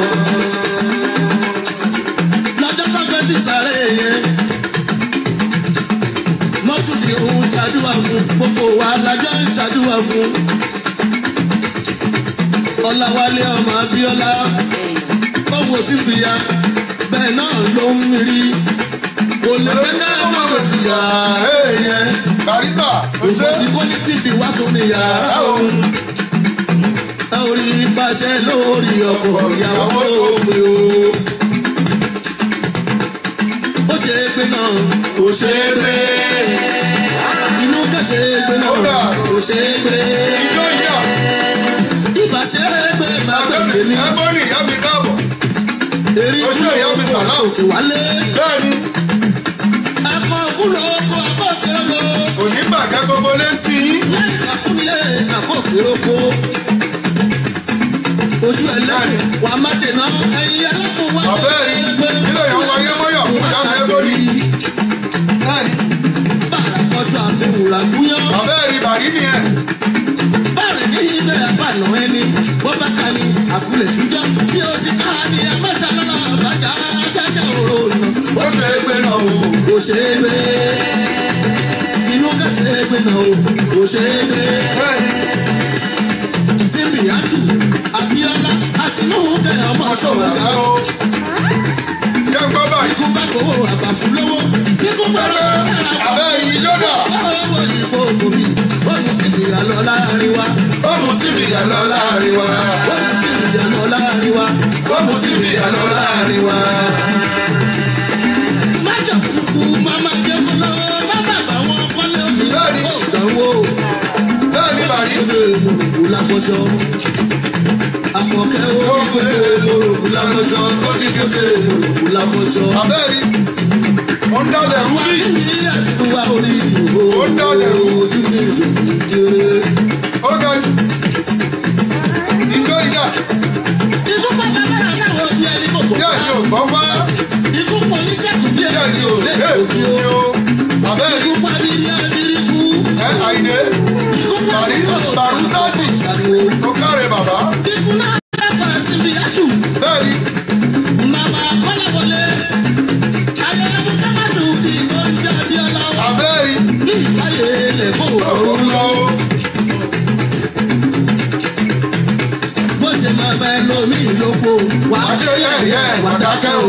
lọ́jọ́ tó fẹ́ sí sáré yẹn mọ́tòdì òun ṣàdúrà fún gbogbo wa lájọ́ ń ṣàdúrà fún. ọ̀làwálé ọmọ abíọ́lá ọ̀wọ̀ síbìyà bẹ́ẹ̀ náà ló ń rí kò lè fẹ́ ká ọmọ rẹ̀ sí yàrá yẹn barista kò ṣe òfòsí kò ní tìbí wá sórí yàrá òun. ẹ ò rí ipa pàṣẹ lórí ọkọ̀ ìyàwó òpin o. ó ṣe é gbé náà ó ṣe é gbé. inú ká ṣe é gbé náà ó ṣe é gbé. ìjọ ìyá ibà ṣe é gbé bàbá mi ní. ẹgbọ́n ní ìyá mi káàbọ̀ èrí Ó ṣe ìyá mi kúlò sàlá. òkè wálé. bẹ́ẹ̀ ni akọ kúlò oko akọ̀kẹ́ lọ. òní bàjẹ́ gbogbo létí yín lẹ́yìn àkúnilé àkọ́kẹ́ oko. ojú ẹlẹ́rìn wà má ṣe ná ẹyin alákùn wá. àbẹ́ẹ̀rí nílẹ̀ yẹn wáyé mọ́yà fún ìyá mi ẹgbọ́n ní bàrà kọjú àfihàn gúnyán. àbẹ́ẹ̀rí bàrí nìyẹn bàrà ní ibẹ̀ àbànà ẹni bó bá ka ni àkúlẹ̀ ṣújọ́ bí o sì ká ni ẹ má ṣàlọ́nà bàjá jájá òrò nà. ó ṣe é gbé náà o kò ṣe é gbé. tinúkẹ́ ṣe é gbé náà o kò ṣe é gbé. síbi àtù Abíọ́lá àtinúkẹ́ ọmọ ṣọwọ́ ká o. jẹ́ ń gbọ́ báyìí ikú bá kó àbàfù lówó ikú bá lọ àbẹ́ẹ̀rí yódà owó ìbò òbí bọ́ọ̀lù sì bìyà lọ láàrin wa ó mú síbi ìyá lọ láàrin wa bọ́ọ̀lù sì bìyà lọ láàrin wa ó mú síbi ìyá lọ láàrin wa. májà kúkú máma jẹ́ kó lọ má bàbá wọn kọ́lé omi Bẹ́ẹ̀ni. ó dánwó bẹ́ẹ̀ ni bàrí ìwé mòròkú láfọṣọ àkọ́kẹ́ ó ní kó ṣe mòròkú láfọṣọ ó ní kó ṣe mòròkú láfọṣọ. àbẹ́ẹ̀rí ó ń dálẹ̀ wá rúbí sí mi àdúrà orí ìhò Ó dálẹ̀ o. ojú mi ìṣòwò jẹrẹ. ó ga jù ìjọ ìyá ikú pápá bára láwọn ojú ẹni kò gbọ́. díẹ̀ ni ò gbọ́ fá ikú pọ̀ ní sẹ́kù bí díẹ̀ ẹni ni ò ò lé lẹ́kọ̀ọ́ bí òbí ó. o àbẹ́ẹ̀rí ikú pa bírí abírí kú. ẹ àìdè ikú pa Bàrí- bírí kú. Bàrúsátì. Ìkànnì ó káre bàbá ikú náà dábàá síbi àjù. bẹ́ẹ̀ni màmá kọ́láwọlé. ayẹyẹ mú kámásù kì í tó ń jẹ́ abíọ́lá. àbẹ́ẹ̀rí ní ìbáyé lè fò ó ọ̀run lọ lọ. o bó ṣe máa bá ẹ lómi ìlóko. wà á àṣẹ yẹ̀yẹ́ wà á dákẹ́ o.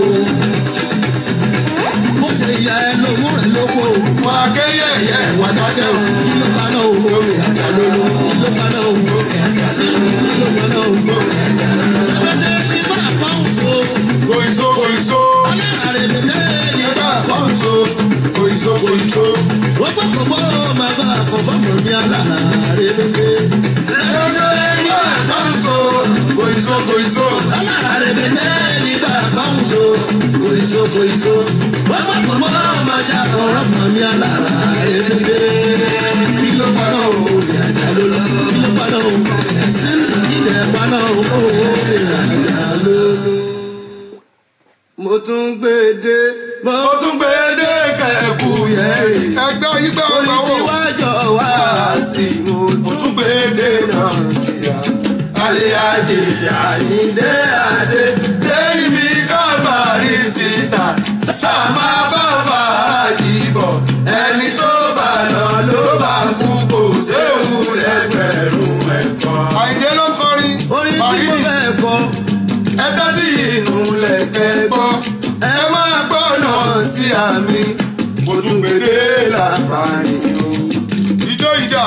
bó ṣe yẹ ẹ lómú rẹ̀ lóko. wà á ké yẹ̀yẹ́ wà á dákẹ́ o. kí ló bá náà o. ìyá lólo. kí ló bá náà o. sí kí ló bá náà o. ẹgbẹ́ ní bá a kọ́ ń so. kòìso kòìso ọlọ́run rẹ̀ lè ní ẹgbẹ́ àkọ́ǹso kòìso kòìso wọ́n gbọ́ gbogbo máa bá a kọ́ fọ́ọ̀mù mi alára rẹ̀ lókè. ẹgbẹ́ àkọ́ǹso kòìso kòìso alára rẹ̀ lókè ní bá a kọ́ ń so. kòìso kòìso. wọ́n gbọ́ gbogbo máa já ọ̀rọ̀ mọ̀ mi alára rẹ̀ lókè. kí ló pa náà o. ìyàjà ló lọ. kí ló pa náà o. ẹ̀sìn ìdílé pa náà o. ìyàjà ló lọ. mo tún gbé e dé. mo ó tún gbé dé kẹ̀kú yẹ́rì. ẹgbẹ́ ìgbà orí ọgbà tí wò wá jọ wá sí mo ó tún tún gbé dé náà sí ya alẹ́ ajé àyíndé adé dé ibi kábàárì síta ṣàmà bá fàájì bọ̀ ẹni tó bá lọ ló bá kú kò séwu lẹ́gbẹ̀rún ẹ̀kọ́. àyìndé ló kọrin orí tí Bàrí mo ni. fẹ́ kọ ẹ tẹ́tí inú lẹ̀kẹ́ gbọ́ ẹ máa gbọ́nà sí àmì mo tún gbèdé làbáyé o. ìjọ ìjà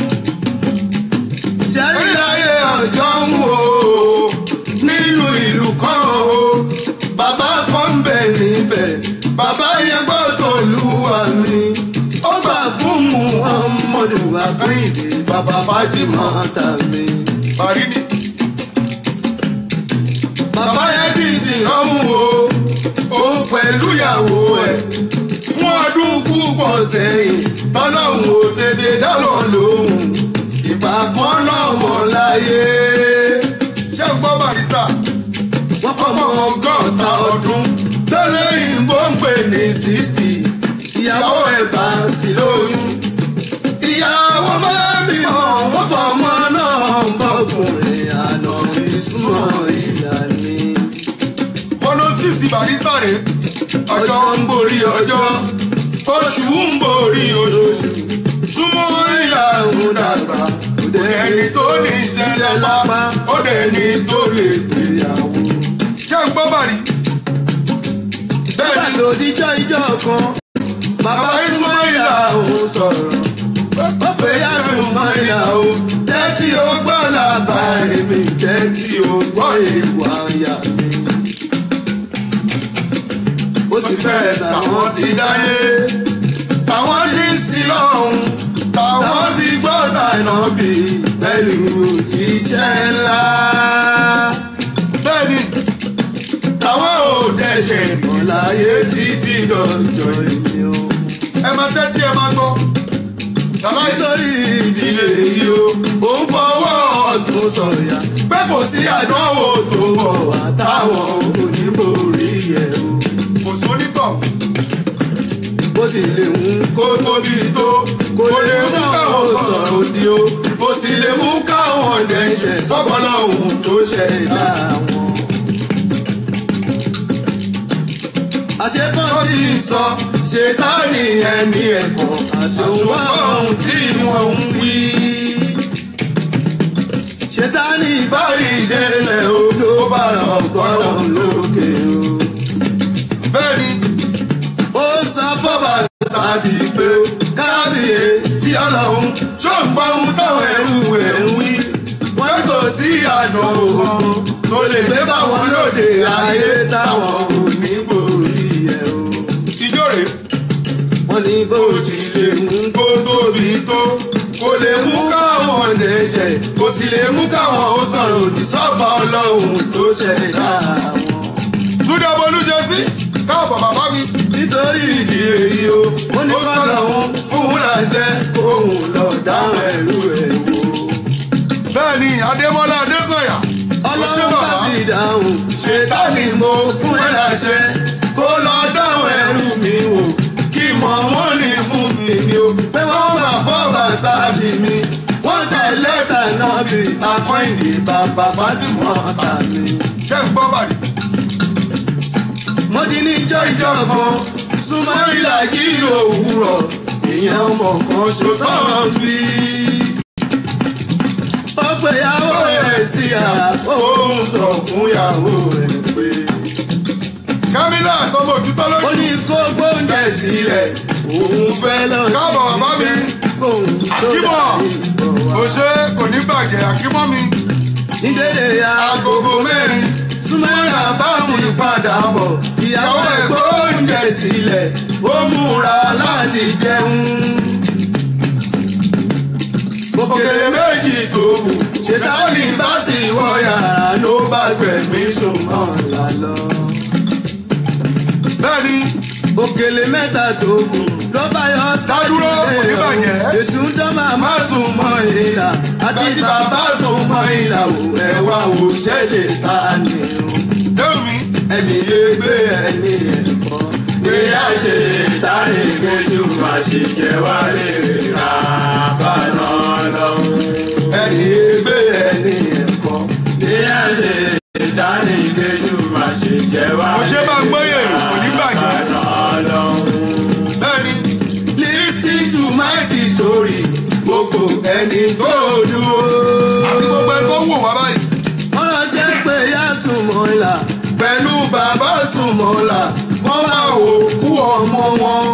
sẹ́rí orílẹ̀-ayé ọjọ́ ń wò ó nínú ìlú kan o bàbá kan ń bẹ̀ níbẹ̀ bàbá yẹn gbọ́dọ̀ lúwa mi ó gbà fún muhammadu akíndé bàbá fatima tàbí. parí ni. bàbá yẹn kì í sìn ọmú o ó pẹ̀lú ìyàwó ẹ̀ fún ọdún púpọ̀ sẹ́yìn tọ́lọ́hún ò tètè dálọ́ lóhùn ìgbà kan lọ́mọ láyé. ṣé ń gbọ́ barista wọ́n kọ́ ọmọ mọ́ ọgọ́ta ọdún tẹ́lẹ̀ ìbò ń pè ní sixty ìyàwó ẹ̀ bá sí lóyún. ìyàwó máa ń bímọ wọ́n fọmọ náà bọ́kùnrin àná ìsúnmọ́ ìlànà. fọlọ sísì barista rè ọjọ́ ń borí ọjọ́ oṣù ń borí oṣù súnmọ́ ìyàwó dàgbà òde ẹni tó ní iṣẹ́ lápá òde ẹni tó lè gbéyàwó. ṣé ń gbọ́ bàrí? bẹ́ẹ̀ nígbà ni tó díjọ́ ìjọ kan bàbá súnmọ́ ìyá òun sọ̀rọ̀ ó pè yá súnmọ́ ìyá òun tẹ́tí ó gbọ́ làbá èmi jẹ́ tí o gbọ́ èèwọ̀ àyà mi. ó ti bẹ̀rẹ̀ tàwọn ti dáyé àwọn tí ń sin lọ́hùn táwọn táwọn ti gbọ́ tànà bí pẹ̀lú òjíṣẹ́ ńlá. bẹ́ẹ̀ni táwọn ò dẹ̀ṣẹ̀ ọ̀láyé títí dọ̀jọ́ èmi o. ẹ máa tẹ́tí ẹ máa gbọ́. Bàbá yìí nítorí ìdílé yìí o ò ń fọwọ́ ọ̀tún sọ̀yà pé kò sí àdánwò tó bọ̀ wá táwọn oníborí yẹ̀ o. kò sónítọ̀ bó ti lè ń kó tóbi tó kò lè mú káwọn sọ̀rọ̀ òdì o kò sì lè mú káwọn dẹ́ṣẹ̀ sọ́kọ́lọ́hún tó ṣẹ̀dá wọn. àṣepọ̀ tí ń sọ ṣètánì ẹni ẹ̀kọ́ àṣòwò ohun tí wọ́n ń wí. ṣètánì ìbárí ìdẹ́lẹ̀ o ló bá ọ̀gbọ́n lókè o bẹ́ẹ̀ni ó sọ fọ́bà sáàdì pé kábíyè sí ọlọ́run ṣó ń gbọ́ ohun táwọn ẹrú ẹ̀ ń wí. wọ́n kò sí àná òun tó lè gbé báwọn lóde ayé táwọn ò ní borí ẹ̀ o. ìjọ rè wọ́n ní bó tilẹ̀ mú kó tóbi tó kò lè mú káwọn dẹ́ṣẹ̀ kò sì lè mú káwọn ó sọ̀rọ̀ òdì sọ́ba ọlọ́run tó ṣẹ̀dá wọn. túndé bolújẹ sí káàbọ̀ bàbá mi. nítorí ìdí èyí o mo ní kọ́ lọ́hún fún láṣẹ kóhùn lọ dáhùn ẹ̀rú ẹ̀ wò. bẹ́ẹ̀ni adémọ́lá adésọ̀yà ọlọ́run bá sì dáhùn ṣètánì mo fún ẹ láṣẹ kó lọ dáhùn ẹ̀rú mi wò kí mọ̀ wọ́n ní mú mi ni o pé wọ́n bá fọ́ọ̀bà sáàdì mi wọ́n tẹ lẹ́tà náà bí akọ́ìdì bàbá Fátímọ̀ tà mí. ṣé ń gbọ́ bàdì. mo di ní ijọ́ ìjọ kan súnmọ́ ìlàjì òwúrọ̀ ìyẹn ọmọ kan ṣòtọ́ bí. ó pe ìyàwó rẹ̀ sí àrà ó ń sọ fún ìyàwó rẹ̀ pé. kámílà tọmọ òtútọ́ ó lójú. ní kó gbóúnjẹ sílẹ̀ òun fẹ́ lọ sí Káàbọ̀ bàbá mi. kóun tó Àkíbọ̀. dàbí ìbọ̀ wá. kò ṣe kò ní bàjẹ́ àkímọ́ mi. ní dédé agogo mẹ́rin súnmọ́ra bá sì padà bọ̀ ìyàwó ẹ̀ gbóúnjẹ sílẹ̀ ó múra láti jẹun. òkèlè méjì tó kù ṣètàlì bá sì wọ yàrá ló bá gbẹ̀mí sùnmọ́ lálọ́. bẹ́ẹ̀ni òkèlè mẹ́ta tó kù ló bá yọ Dádúró, kò ní bàjẹ́. èsù ń dán màmá sùn mọ́ ìlà àti bàbá sùn mọ́ ìlà ò ẹ̀wà ò ṣẹ̀ṣẹ̀ ta ni o déwù mi. ẹni lè gbé ẹni ẹ̀kọ́ pé a ṣe ìtàrí kejì má ṣe jẹ́ wá lè ra bàná lọ. ẹni lè gbé ẹni ẹ̀kọ́ pé a ṣe ìtàrí kejì má ṣe jẹ́ wá Mo ṣe bá ń gbóyè, kò ní bàjẹ́. bàná lọ. bẹ́ẹ̀ni Listen to my story gbogbo ẹni tó dúró àti gbogbo ẹ tó wò wá báyìí. wọ́n ránṣẹ́ pé yá Súnmọ́lá pẹ̀lú bàbá Súnmọ́lá wọ́n máa wò kú ọmọ wọn.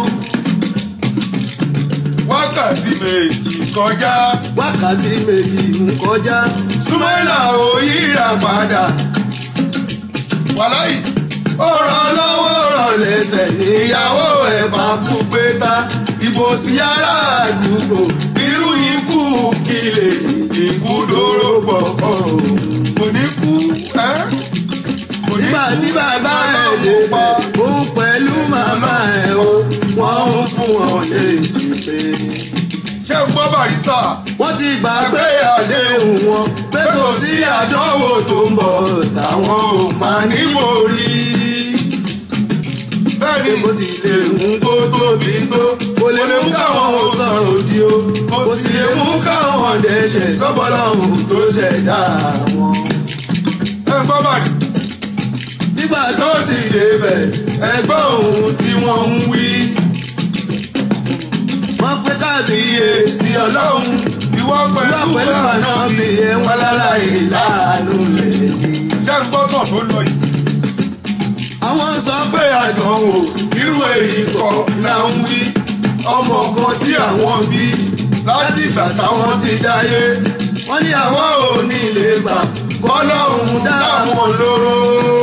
wákàtí méjì kọjá. wákàtí méjì ń kọjá Súnmọ́lá ò yíra padà wàláyì ó ràn lọ́wọ́ ràn lẹ́sẹ̀ níyàwó ẹ̀ bá kú pé ta ìbò sí ará àdúgbò irú ikú kí lè ikú dóró pọ̀ kò ní kú ẹ́. kò ní nígbà tí bàbá ẹ̀ lè pa òun pẹ̀lú màmá ẹ̀ o wọ́n ń fún wọn lésì pé ṣé ń gbọ́ barista. wọ́n ti gbàgbé àdéhùn wọn pé kò sí àdánwò tó ń bọ̀ táwọn ò máa níbo rí bẹ́ẹ̀ni bó ti lè mú kó tóbi tó kò lè mú káwọn ò sọ̀rọ̀ òdì o kò sì lè mú káwọn dẹ́ṣẹ̀ sọ́bọ̀lọ́hùn tó ṣẹ̀dá wọn. ẹ ń gbọ́ bàdì. nígbà tó sì débẹ̀ ẹgbẹ́ ohun tí wọ́n ń wí. wọ́n pé kábíyèsí ọlọ́run ìwọ pẹ̀lú wọ́n pẹ̀lú àná mi ẹ̀ wọ́n lára ìlànà lè ní. ṣé ń gbọ́ tàn tó lọ yìí. àwọn sọ pé àdánwò irú èyí kọ́ là ń wí ọmọ kan tí àwọn bí láti ìgbà táwọn ti dáyé wọ́n ní àwọn ò ní lè gbà bọ́lọ́hún dáwọn lóró.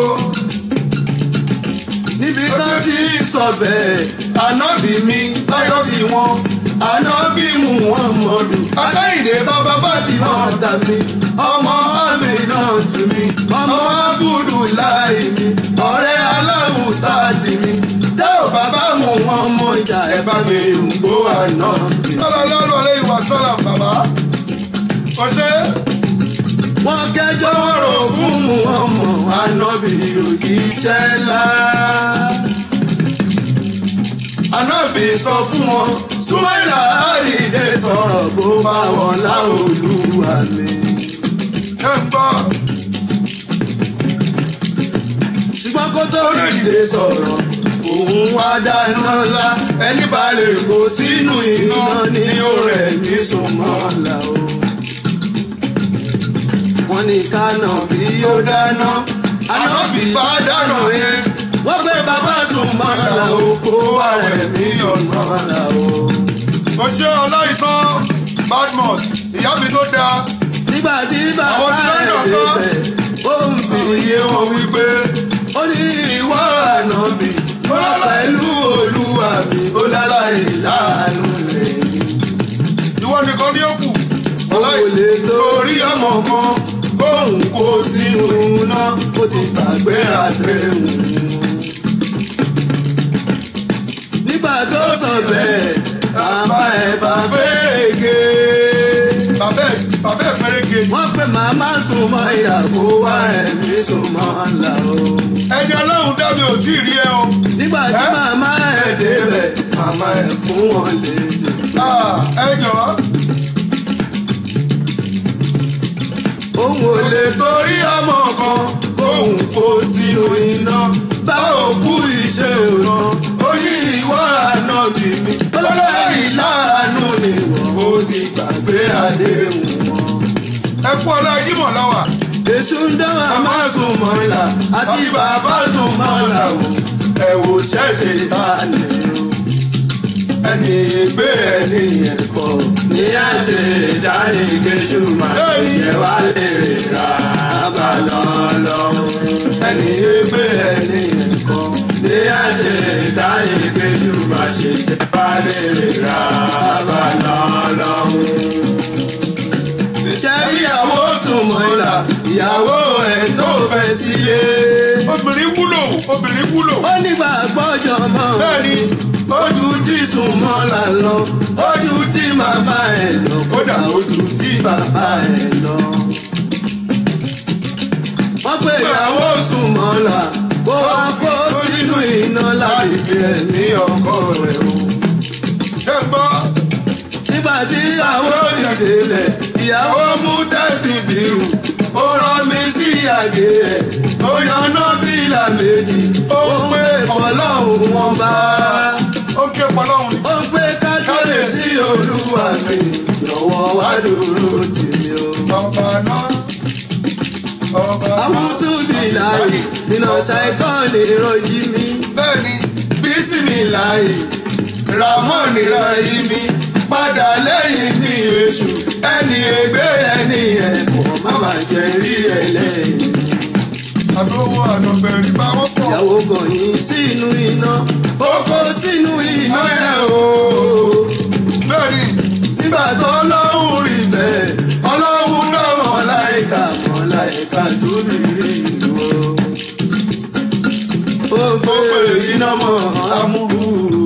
níbi tó ti sọ bẹ́ẹ̀ ànábì mi báyọ̀ sí wọn ànábì mú wọn mọ̀lù. akáyìnde bàbá Fátímà ọ̀tà mi ọmọ àmì náà tù mí ọmọ abúlù láì mi ọ̀rẹ́ aláwùsá tì mí tẹ́ ò bàbá mú wọn mọ ìjà ẹ̀ bá mi ń gbó àná mi. sọlá lọ́rùn ọ̀lẹ́ ìwà sọlá bàbá ọ̀ṣẹ́ wọ́n kẹjọ́ rò fún mu ọmọ ànábì òjíṣẹ́ ńlá. ànábì sọ fún wọn súnmọ́lá àrídé sọ̀rọ̀ bó bá wọn láolúwa mi. ẹ̀ ń gbọ́ ṣùgbọ́n kó tó ríde sọ̀rọ̀ òun wá dáná ńlá ẹni bá lè kó sínú iná ní òrẹ́ ní sùnmọ́lá o. wọ́n ní kánà bí ó dáná ànábì bá dáná yẹn wọ́n gbé bàbá sùnmọ́lá o kó wà rẹ̀ ní sùnmọ́lá o. ọ̀ṣẹ́ ọláìtàn badmus ìyá mi tó dáa nígbà tí Àwọn bàbá tí rẹ̀ wọ́n ń dọ̀tọ́. débẹ̀ ó ń fi iye wọn wípé ó ní ìwọ ànábì ó rà pẹ̀lú olúwa mi ó láláì láàánú rẹ̀ ìwọ nìkan ní òkú ó kò lè torí ọmọ kan bóun kó sínú iná ó ti gbàgbé àdéhùn. nígbà tó sọ bẹ́ẹ̀ bàbá ẹ̀ bá fẹ́ẹ̀gẹ́ bàbá ẹ̀ bàbá ẹ̀ fẹ́rẹ́ ge wọ́n pè màmá sùn mọ́ ìyàwó wa ẹ̀mí sùn mọ́ ńlá o. ẹni ọlọ́run dá mi ò tí ì rí ẹ o nígbà tí Ẹ́? màmá ẹ̀ débẹ̀ màmá ẹ̀ fún wọn lésì. Ah, ẹ jọ̀ọ́ òun ò lè torí ọmọ kan kóun kó sínú iná bá òkú iṣẹ́ òná oyún ìwọ ànábì mi lọ́lọ́rì láàánú ni wọ́n ó ti gbàgbé àdéhùn wọn. ẹ kú ọlá jímọ̀ lọ́wà èṣù ń dán màmá sùn mọ́ra àti bàbá sùn mọ́ra o ẹ wò ṣẹ́ṣẹ̀ ìbáni o. ẹni ìgbé ẹni ẹ̀kọ́ ní àṣẹ ìdánìkejì máa ṣe jẹ́ wá lè ra abalọ́lọ́. ẹni ìgbé ẹni ẹ̀kọ́ ní àṣẹ ìdánìkejì máa ṣe jẹ́ wá lè ra abalọ́lọ́ ṣe ìyàwó sùn mọ́ra ìyàwó ẹ̀ tó fẹ́ sílé. obìnrin wúlò obìnrin wúlò ó nígbà gbọ́jọ mọ́ bẹ́ẹ̀ni ojú tí sùn mọ́ra lọ ojú tí màmá ẹ̀ lọ kódà ojú tí bàbá ẹ̀ lọ. wọ́n pè ìyàwó sùn mọ́ra kó wá kó sínú iná láti fi ẹ̀mí ọkọ rẹ̀ o ẹ gbọ́ nígbà tí ìyàwó ìdílé ìyàwó mú tẹ̀sí bírù ó rán mi sí àgé ẹ̀ ó yanná fìlà méjì ó pé ọlọ́run wọn bá ó ké pọlọ́run ni ó pé kájọ́lé sí olúwa mi lọ́wọ́ wá dúró tèmi o. ọba náà ọba náà àwùsù mi láàyè nínú ṣàìkọ́ ní ìrọ̀jì mi bẹ́ẹ̀ni bísí mi láàyè ramoni rayi mi padà lẹ́yìn ní èṣù ẹni ègbé ẹni ẹ̀kọ́ máma jẹ́ rí ẹlẹ́yìn. àdówó àdọ̀bẹ̀rì bá wọ́n pọ̀ ìyàwó gọ̀yìn sínú iná ó kó sínú iná ẹ̀ o. bẹ́ẹ̀ni nígbà tó lọ́hùn rí bẹ́ẹ̀ ọlọ́hun náà mọ̀láìka mọ̀láìka tó rí rí ìlú o. ó gbé iná mọ́ amúrú.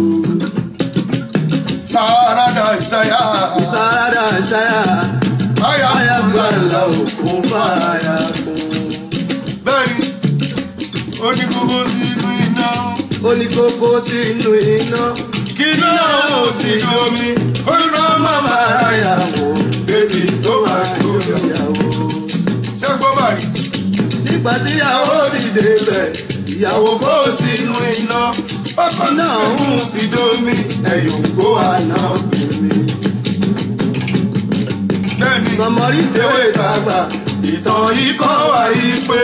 sàràdà ìṣayà ìsáradà ṣáyà àyà ayàgbàlà òkun fàyà kún. bẹ́ẹ̀ni ó ní gbogbo sínú iná ó ní kókó sínú iná kí náà ó sì domi ó ní iná màmá ayàwó bébí tó máa tó ìyàwó. ṣé gbọ́ bàrí nígbà tíyàwó sì débẹ̀ ìyàwó kó sínú iná ọkọ náà ń sí domi ẹ̀yọ̀ kó àná bèmí. bẹ́ẹ̀ni sọmọrí tèwé tàgbà ìtàn yìí kọ́ wa yìí pé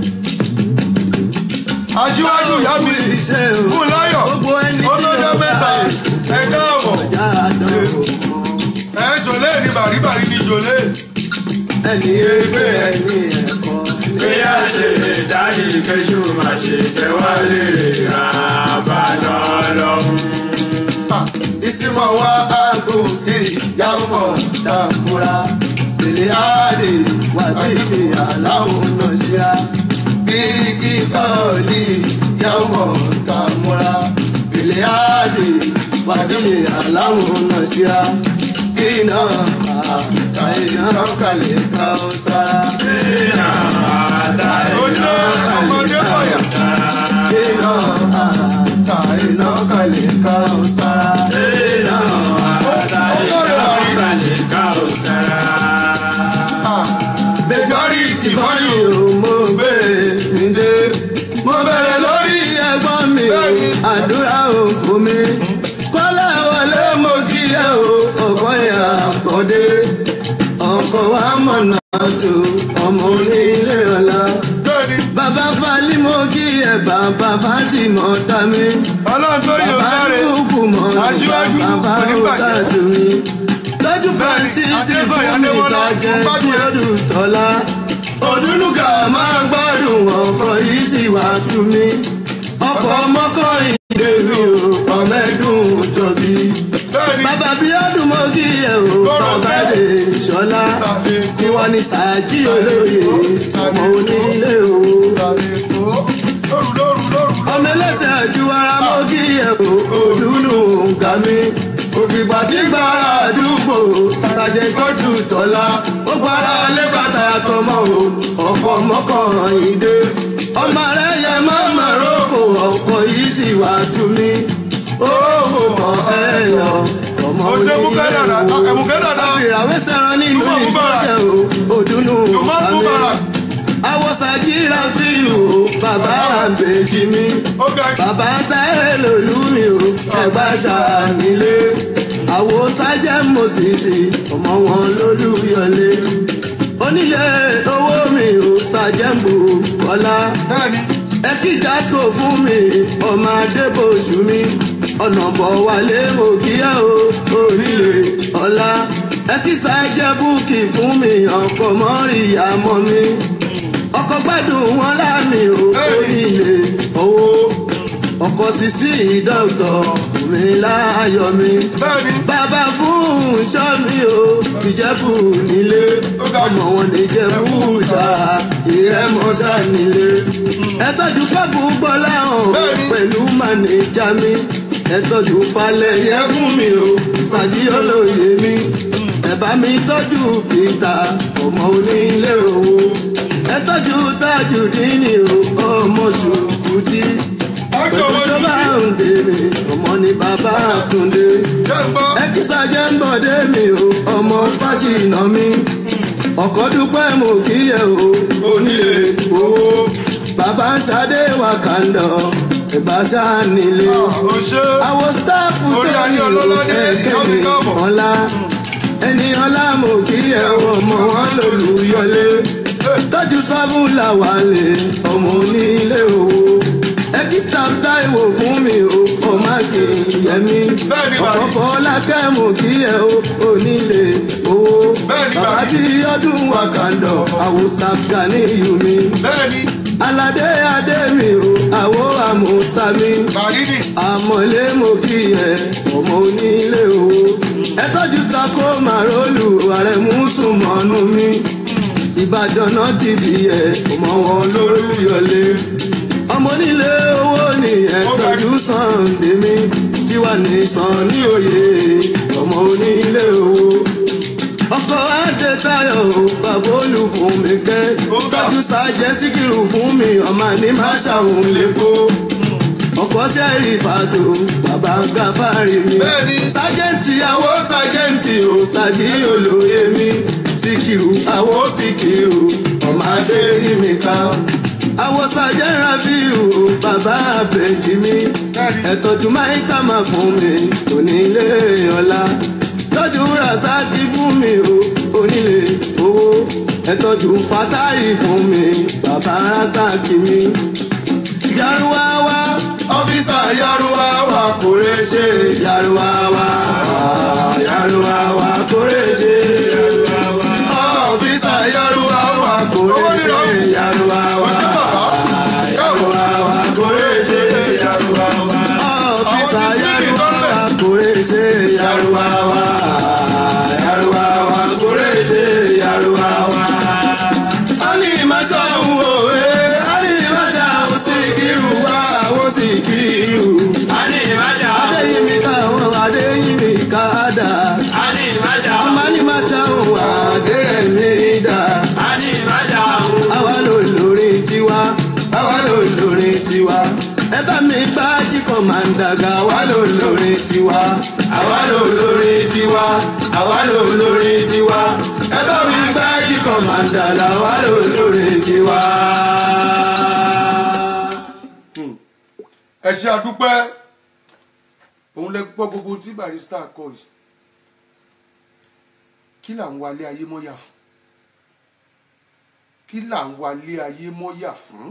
aṣíwájú ìyá mi iṣẹ́ o fún láyọ̀ gbogbo ẹni ó tí lọ́jọ́ ó bá mẹ́ta ẹ̀ ẹ káàbọ̀ ọjà àdánwò mọ́. ẹ ṣòlé ní bàríbàrí ní ṣòlé ẹni ẹgbẹ́ ẹni ẹ̀kọ́ bí a ṣe lè dárí kéṣù má ṣe tẹ́wọ́ lérè àbànà lọ́hùn. ìsìnmọ̀ wa aago sírì yàwó dàkúrà lèlè àdè wá sí ibi aláwọ̀ náà ṣíra bí síkọ́ọ̀lì yàwó dàkúrà lèlè àdè wá sí ibi aláwọ̀ náà ṣíra kí náà àtàyè náà kàlẹ̀ ká ó sára. iná àtàyè Oṣù ọmọdé kọ̀yà. kí náà àtàyè náà kàlẹ̀ ká ó sára. iná àtàyè náà kàlẹ̀ ká ò sára. majority bọ́ọ̀lù mo bẹ̀rẹ̀ mi dé. mo bẹ̀rẹ̀ lórí ẹ̀gbọ́n mi o àdúrà ò fún mi. kọ́lá wọlé mo kí ẹ o ọkọ̀ ìyá àkọ́dé. ọkọ̀ wa mọ̀nà tó ọmọ onílé ọ̀la. bẹ́ẹ̀ni bàbá falí mo kí ẹ bàbá Fátímọ̀ ta mi. ọlọ́run tó yóò bàbá sáré lùkù mọ̀ Aṣíwájú bàbá oníbàjẹ́. òsàdù mi. lójú francis Adésọ̀yà fún mi Adémọ́lá, sàjẹ́ mo tí gbádùn ẹ̀. ó dùn tọ́lá. òdúlùkà máa gbádùn ọkọ̀ yìí sì wá tú mi. ọkọ̀ mọ́kànrin dèmi o ọ̀mẹ́dùn jọ̀bí. bẹ́ẹ̀ni bàbá bí ọdún mo kí ẹ o Lọ́rọ̀ bàbá bẹ́ẹ̀. lè ṣọlá. Sàbẹ̀ kó. tiwọn ni sàájì olóye ọmọ onílé o. sàbẹ̀ kó lóru lóru lóru. ọmọ ẹlẹ́sẹ̀ àjù ara mọ́ kí ẹ o òdùnnú nǹkan mi ògbìgbà tí gbára àdúgbò ṣàjẹ́ tọ́jú tọ́lá ó gbára lẹ́bàtà tọmọ o ọkọ̀ mọ́kànrin dé ọmọ rẹ yẹ mọ́mọ́ rókò ọkọ̀ yìí sì wá tú mi owó kọ ẹ lọ ọmọ Ó ṣe mú onílé kẹ́dàdà, o ẹ mú kẹ́dàdà. àfìràwé sẹ́ran nínú Túbọ̀ mú bàrà. ìgbọ́jẹ̀ o òdùnnú Jùmọ̀ nǹkan mú mi bàrà. àwọ̀sàjìrà fíìlù bàbá àbèjì mi ó ga bàbá táyé lòlú mi o ẹgbà ṣànílé àwo sájẹ́ mòṣìṣì ọmọ wọn lólùyọlé onílé owó mi ò ṣàjẹ́mbò kọ́lá bẹ́ẹ̀ni ẹ kí jasco fún mi ọmọ adébòṣù mi ọ̀nà bọ̀ wálé mo kíyà o orílẹ̀ ọ̀la ẹ kí sájẹ́ búùkì fún mi ọkọ̀ mọ́rìyá mọ́ mi ọkọ̀ gbádùn wọn láàmì o orílẹ̀ owó ọkọ̀ sísí dọ́gọ̀ fún mi láàyò mi bẹ́ẹ̀ni bàbá fún ṣọ́ mi o ìjẹ́bù nílé ọmọ wọn lè jẹ́bù ṣá ìrẹ́mọ́ṣá nílé ẹ tọ́jú kọ́ọ̀bù gbọ́lá hàn Bẹ́ẹ̀ni. pẹ̀lú mànìjà mi ẹ tọ́jú falẹ̀ yẹ fún mi o ṣàjí olóye mi ẹ bá mi tọ́jú pítà ọmọ onílé owó ẹ tọ́jú tájù dínì o ọmọ ṣùkùtì ọjọ́ pẹ̀lú wọn sọ́bà ní ń dèrè ọmọ ní bàbá àtúndé jẹ́ gbọ́ ẹkísà jẹ́ ń bọ̀dé mi o ọmọ fásitì mi ọkọ̀ dúpẹ́ mo kí ẹ o onílé owó bàbá ṣadé wà kàndọ̀ ẹ̀bá ṣánílé ó ṣe àwọn sítáàfù Orí tó ayé ní o ọlọ́ládé, ẹ̀kẹ́ ìyá mi mi káàbọ̀. ọ̀la ẹni ọlá mo kí ẹ o ọmọ wọn lòlùyọlé tọ́jú sábúlà wà lè ọmọ onílé owó ẹkísà táìwò fún mi o ọmọ akínyẹmí Bẹ́ẹ̀ni, bàbá. ọ̀pọ̀ fọlákẹ́ mo kí ẹ o onílé owó Bẹ́ẹ̀ni, bàbá bàbá. bí ọdún wakandọ̀ àwọn staff gani yumi bẹ́ẹ̀ni aládé adé mi o àwọ̀ àmúsàmí bàrídì àmọ̀lé mo kí ẹ ọmọ onílé owó ẹ tọ́jú sako màrólù ààrẹ mùsùlùmọ́nù mi ìbàdàn náà ti bí ẹ ọmọ wọn lórúyọlé ọmọ onílé owó ni ẹ tọ́jú sànńdé mi tiwa ní sàn ní òye ọmọ onílé owó ọkọ̀ adé tayọ̀ o bàbá olù fún mi kẹ́ tọ́jú sájẹ́ síkìrù fún mi ọmọ ní má ṣàwọn lẹ́kọ̀ọ́ ọkọ̀ sẹ́rì fàtó bàbá gáfárì mi. Bẹ́ẹ̀ni. sájẹ́ǹtì àwọ̀ sájẹ́ǹtì ò sàjí olóye mi. síkìrù àwọ̀ síkìrù ọmọ adé rí mi ká. àwọ̀ sájẹ́ rafiu bàbá àbẹ̀jì mi. ẹ̀tọ́jú máìkà máa fún mi onílé ọ̀la. tọ́jú rasaki fún mi o onílé owó. ẹ̀tọ́jú fatahi fún mi bàbá rasaki mi yaruwawa ọfíìsà yaruwawa kórè ṣe yaruwawa yaruwawa kórè ṣe yaruwawa ọfíìsà yaruwawa kórè ṣe yaruwawa kúrèsè yaruwawa yaruwawa kúrèsè yaruwawa. Ali masawu owe Ali masawu sikiru wa wo sikiru. Ani ìmájà. Adéyìnmí káwọn Adéyìnmí káàdà. Ani ìmájà. Amani masawu Adéyìnmí dà. Ani ìmájà. Àwa ló lórí tiwa. Àwa ló lórí tiwa. Ẹ bá mi gbá jíkọ̀ máa ń dàgbà. Àwa ló lórí tiwa. Àwa ló lórí tiwa. Àwa ló lórí tiwa. Ẹ bá mi gbá jíkọ̀ máa ń dàgbà. Àwa ló lórí tiwa. ẹ ṣe àdúpẹ́ òun lẹ gbọ́ gbogbo tí barista kọ yìí kí là ń wálé ayé mọ́yà fún kí là ń wálé ayé mọ́yà fún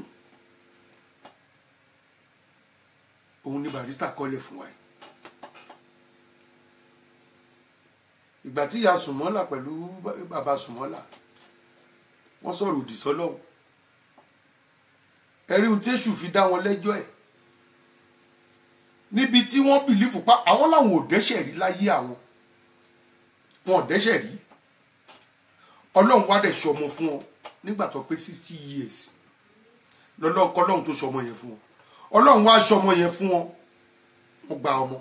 òun ni barista kọ́lẹ̀ fún wa yìí ìgbà tí ìyá sùmọ́là pẹ̀lú bàbá sùmọ́là wọ́n sọ̀rọ̀ òdì sọ́lọ́hún ẹ̀rí ohun tí èṣù fi dá wọn lẹ́jọ́ ẹ̀ níbi tí wọ́n bìlífù pa àwọn làwọn ò dẹ́ṣẹ̀ rí láyé àwọn wọn ò dẹ́ṣẹ̀ rí ọlọ́run wá dẹ̀ ṣọmọ fún ọ nígbà tó pé sixty years lọ́lọ́run kọ́lọ́run tó ṣọmọ yẹn fún ọ ọlọ́run wá ṣọmọ yẹn fún ọ wọ́n gba ọmọ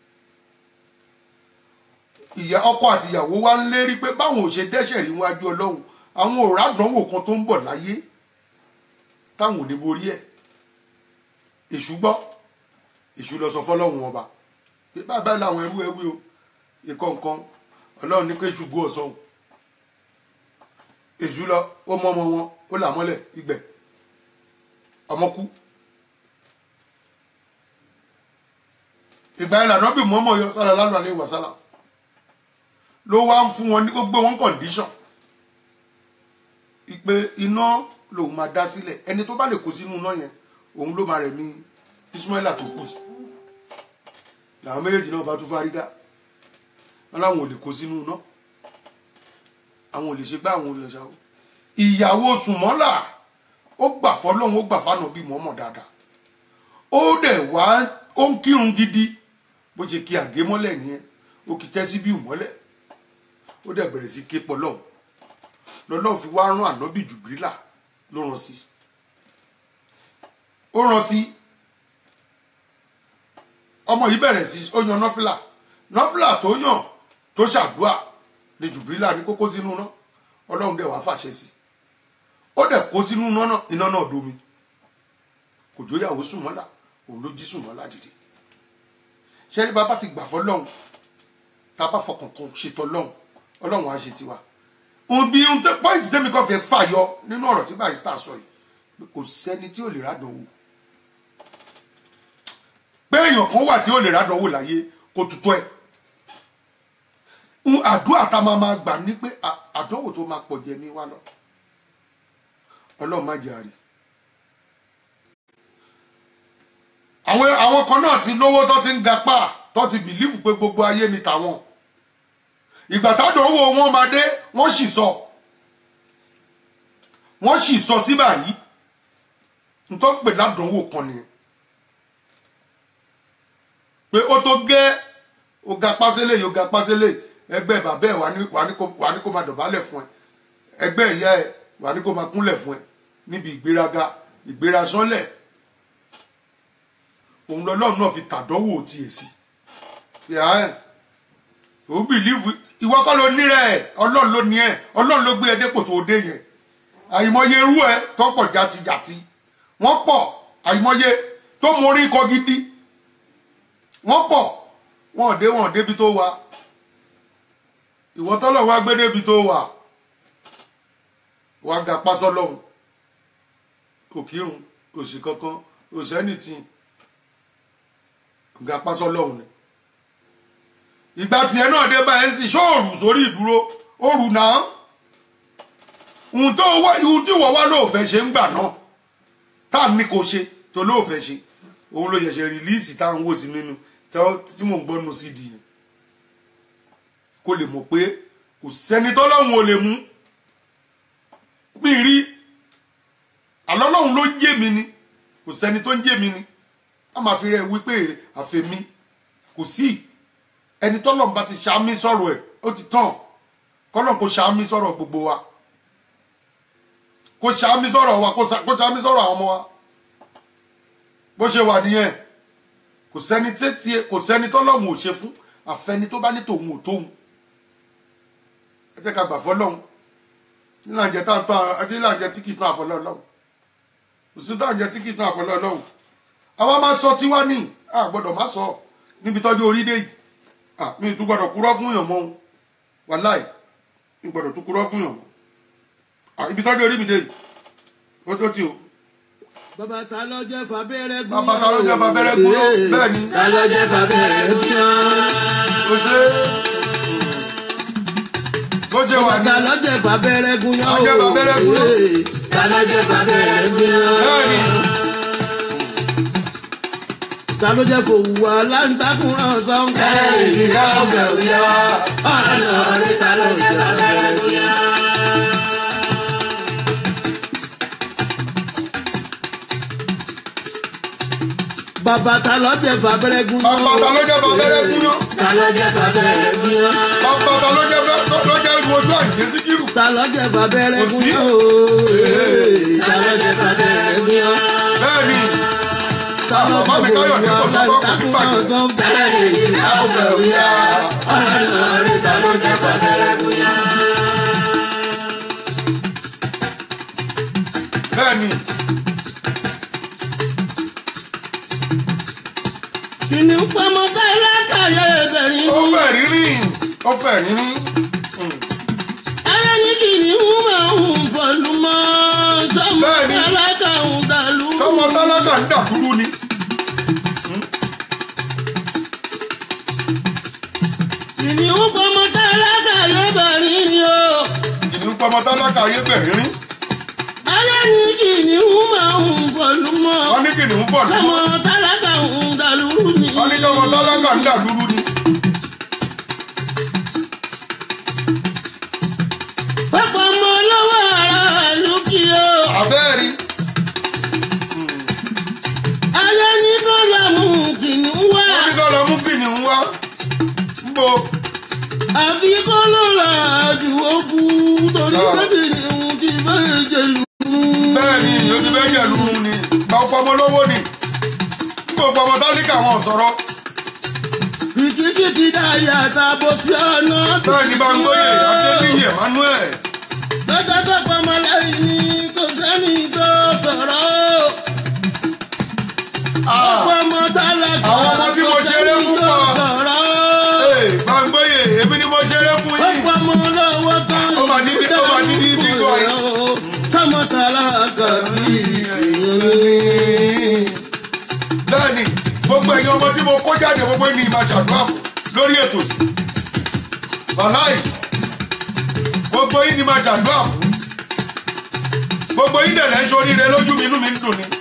ìyá ọkọ àti ìyàwó wa ń lérí pé báwọn ò ṣe dẹ́ṣẹ̀ rí wájú ọlọ́run àwọn ò rádánwò kan tó ń bọ̀ láyé táwọn ò ní borí ẹ̀ èṣù gbọ́ èṣù lọ sọ fọlọ́hún ọba pé bàbá làwọn ẹrú ẹwí o ikọ̀ nǹkan ọlọ́run ní pé èṣù gbó ọ̀sán èṣù lọ ó mọ ọmọ wọn ó là mọ́lẹ̀ ìgbẹ́ ọmọ kú ìgbà yẹn lànà bí mọ́mọ́ yọ sára lálọ́ àlẹ́ wàsálà ló wá ń fún wọn ní gbogbo wọn kọ̀ǹdíṣọ̀n ìpè iná lòun máa dá sílẹ̀ ẹni tó bá lè kó sínú iná yẹn òun ló máa rẹ̀ mí ismaila tó kù làwọn méjèèjì náà bá tún fárígá wọn làwọn ò lè kó sínú iná àwọn ò lè ṣe gbá àwọn ò lè ṣàwọ ìyàwó sùmọ́là ó gbà fọlọ́hún ó gbà fánà bíi mọ́mọ́ dáadáa ó dẹ̀ wá ó ń kírun gidi bó ṣe kí àgé mọ́lẹ̀ nìyẹn ó kì í tẹ́ sí bíi mọ́lẹ̀ ó dẹ̀ bẹ̀rẹ̀ sí ké pọlọ́hún lọ́lọ́hún fi wá rán ànábì jùbílà ló rán sí ó rán sí ọmọ yìí bẹ̀rẹ̀ sí ó yan nọ́fìlà nọ́fìlà tó yàn tó ṣàdúà ní jùbílà ní kókó sínú náà ọlọ́run dẹ̀ wá fàṣẹ sí ó dẹ̀ kó sínú iná náà iná náà domi kò jóyàwó sùnmọ́là òun ló jí sùnmọ́là dìde ṣẹ́ni bàbá ti gbà fọlọ́run tá a bá fọkàn kan ṣètò ọlọ́run ọlọ́run á ṣe tiwa òun bí ohun tẹ pọ́ìntì tẹ́mi kan fẹ́ fàyọ nínú ọ̀rọ̀ tí barista sọ yìí kò sẹ́ni tí ò lè rádánwò pé èèyàn kan wà tí ó lè rádánwò láyé kó tutọ́ ẹ̀ ń àdúrà tá a máa máa gbà ní pé àdánwò tó máa pọ̀ jẹ ní wa lọ ọlọ́run má jẹ́ àrí àwọn àwọn kan náà ti lówó tó ti ń gapá tó ti bìlífù pé gbogbo ayé ni tàwọn ìgbà tádánwò wọn máa dé wọ́n sì sọ wọ́n sì sọ síbà yìí nítorí pé ládánwò kan nìyẹn pé ó tó gẹ́ ó ga pásélé yìí ó ga pásélé ẹgbẹ́ bàbá ẹ̀ wà ní wà ní kó wà ní kó máa dọ̀bálẹ̀ fún ẹ ẹgbẹ́ ìyá ẹ̀ wà ní kó máa kúnlẹ̀ fún ẹ níbi ìgbéraga ìgbérasánlẹ̀ òun lọ́lọ́run náà fi tàdánwò tiẹ̀ sí ìyá ẹ̀ ò bìlíìfù ìwọ kọ́ ló ní rẹ̀ ọlọ́run ló ní ẹ̀ ọlọ́run ló gbé ẹ dépò tó dé yẹn àìmọye irú ẹ tó pọ̀ jatijati wọ́n pọ̀ àìmọye tó mọ orí kọ gidi wọ́n pọ̀ wọn ò dé wọn ò débi tó wà ìwọ tọ́lọ̀ wá gbé débi tó wà wà ga pásọ lọ́hùn òkírun òsì kankan òsẹ́nìtì ga pásọ lọ́hùn ni ìgbà tiẹ̀ náà dé báyìí sì ṣóòrù sórí ìdúró òrù náà ohun tó wá ohun tí wọ́n wá lóòfẹ́ ṣe ń gbà náà tá à ní kò ṣe tó lóòfẹ́ ṣe òun ló yẹ̀ṣẹ̀ rìlíìsì táwọn wò sí nínú tí mò ń gbọ́ nu cd yẹn kó lè mọ̀ pé kò sẹ́ni tọ́lọ́hún ò lè mú mi rí àlọ́lọ́hún ló ń jẹ́ mi ni kò sẹ́ni tó ń jẹ́ mi ni a máa fi rẹ̀ wípé àfẹ́mi kò sí ẹni tọ́lọ́run bá ti ṣàmì sọ̀rọ̀ ẹ̀ ó ti tàn kọ́lọ́run kò ṣàmì sọ̀rọ̀ gbogbo wa kò ṣàmì sọ̀rọ̀ wa kò ṣà- kò ṣàmì sọ̀rọ̀ àwọn ọmọ wa bó ṣe wà nìyẹn kò sẹ́ni tẹ́tí kò sẹ́ni tọ́lọ́run ò ṣe fún àfẹni tó bá ní tòun ò tóun ẹ jẹ́ ká gbà fọ́lọ́run nílànà jẹ́ tá à ń tán àti nílànà jẹ́ tí kì í tán àfọlọ́ ọlọ́run kò sí tá à ń jẹ́ tí kì í tán àfọlọ́ ọlọ́run àwa máa sọ tiwa ní a gbọ́dọ̀ má sọ níbi tọ́jú orí dé yìí Ah, mi ì tún gbọ́dọ̀ kúrọ́ fún yàn mọ́ o wàláì mi gbọ́dọ̀ tún kúrọ́ fún yàn mọ́ Ah, ibi tọ́jú orí mi dé yìí ó tó ti o bàbá ta ló jẹ́ fàbẹ́rẹ́ gún bàbá ta ló jẹ́ fàbẹ́rẹ́ gún yàn bẹ́ẹ̀ ni ta ló jẹ́ fàbẹ́rẹ́ gún yàn. ó ṣe bó ṣe wà ní ta ló jẹ́ fàbẹ́rẹ́ gún yàn. Ta ló jẹ́ fàbẹ́rẹ́ gún yàn? ta ló jẹ́ fàbẹ́rẹ́ gún yàn. bẹ́ẹ̀ ni ta ló jẹ́ fòwú aláǹtakùn náà sọ́n. ìyá ọ̀fẹ́ òyà ọ̀nà ọ̀rẹ́ ta ló jẹ́ fàbẹ́rẹ́ gún yàn. bàbá ta ló jẹ́ fàbẹ́rẹ́ gún yàn. bàbá ta ló jẹ́ fàbẹ́rẹ́ gún yàn ta ló jẹ́ fàbẹ́rẹ́ gún yàn. bàbá ta ló jẹ́ fẹ́- ló jẹ́ ojú àìjẹ́ síkírù ta ló jẹ́ fàbẹ́rẹ́ Kò gún sí. yàn. ta ló jẹ́ fàbẹ́rẹ́ gún yàn. bẹ́ẹ̀ ni àwọn bàbá mi káyọ̀ ní kò sọ́kọ́ kò ní bàjẹ́ bẹ́ẹ̀ ni Kìnìún pamọ́ káyọ̀ káyọ̀ ẹ̀bẹ̀rin ó mú. fẹ́ rírí ó fẹ́ rírí Ayé ní kìnìún máa ń bọ̀lú mọ́. Sọ́mọ Bẹ́ẹ̀ni. tálákà ń dàlú. tọmọ tálákà ń dàkúrú ni Kìnìún pamọ́ tálákà ẹ̀bẹ̀rin ni o. ìlú pọmọ tálákà ayé bẹ̀ rírí Ayé ní kìnìún máa ń bọ̀lú mọ́. wọ́n ní kìnìún bọ̀ ní Sọ́mọ tálákà ń dàlú ni. wọ́n ní tọmọ tálákà ń dàkúrú ni Ọ̀pọ̀ ọmọ olówó ara ìlú kí o. àbẹ́ẹ̀rí Ayé ní kó lọ mú kìnìún wá. wọ́n ní kọ́ lọ mú kìnìún wá ń bo àfi kó ló ra àdúgbò kú torí Ah. sẹ́kì ni òun ti bẹ́ẹ̀ ṣe lù ú. bẹ́ẹ̀ ni ìyó ti bẹ́ẹ̀ jẹ̀ lùú ni gba ọpọmọ lówó ni ń bo pọmọ tálíkà wọn sọ̀rọ̀ kìkìkìkì dáyà sábò sí ọ̀nà bẹ́ẹ̀ ni bá ń gbóyè àṣẹ́bíyè Emmanuel lọ́jọ́ tó pamọ́ lẹ́yìn ni kò sẹ́ni tó sọ̀rọ̀ o. Ah, ọ̀pọ̀ ọmọ tálákà Àwọn ọmọ tí mo kò ṣeré sẹ́ni fún tó wa. sọ̀rọ̀ o. ee, bá ń gbóyè èmi ni mo ṣeré fún yín ọ̀pọ̀ ọmọ olówó kan Ó máa ní bí- ó máa ní bí bíngò yìí. sọmọ tálákà sí ìsìn bẹ́ẹ̀ni gbogbo ẹ̀yin ọmọ tí mo kó jáde gbogbo ẹni máa ṣàdúrà fún lórí ètò yìí wàláì gbogbo yín ni máa ṣàdúrà fún gbogbo yín dẹ̀ lẹ́ ń ṣoríire lójú mi inú mi ń dùn ni.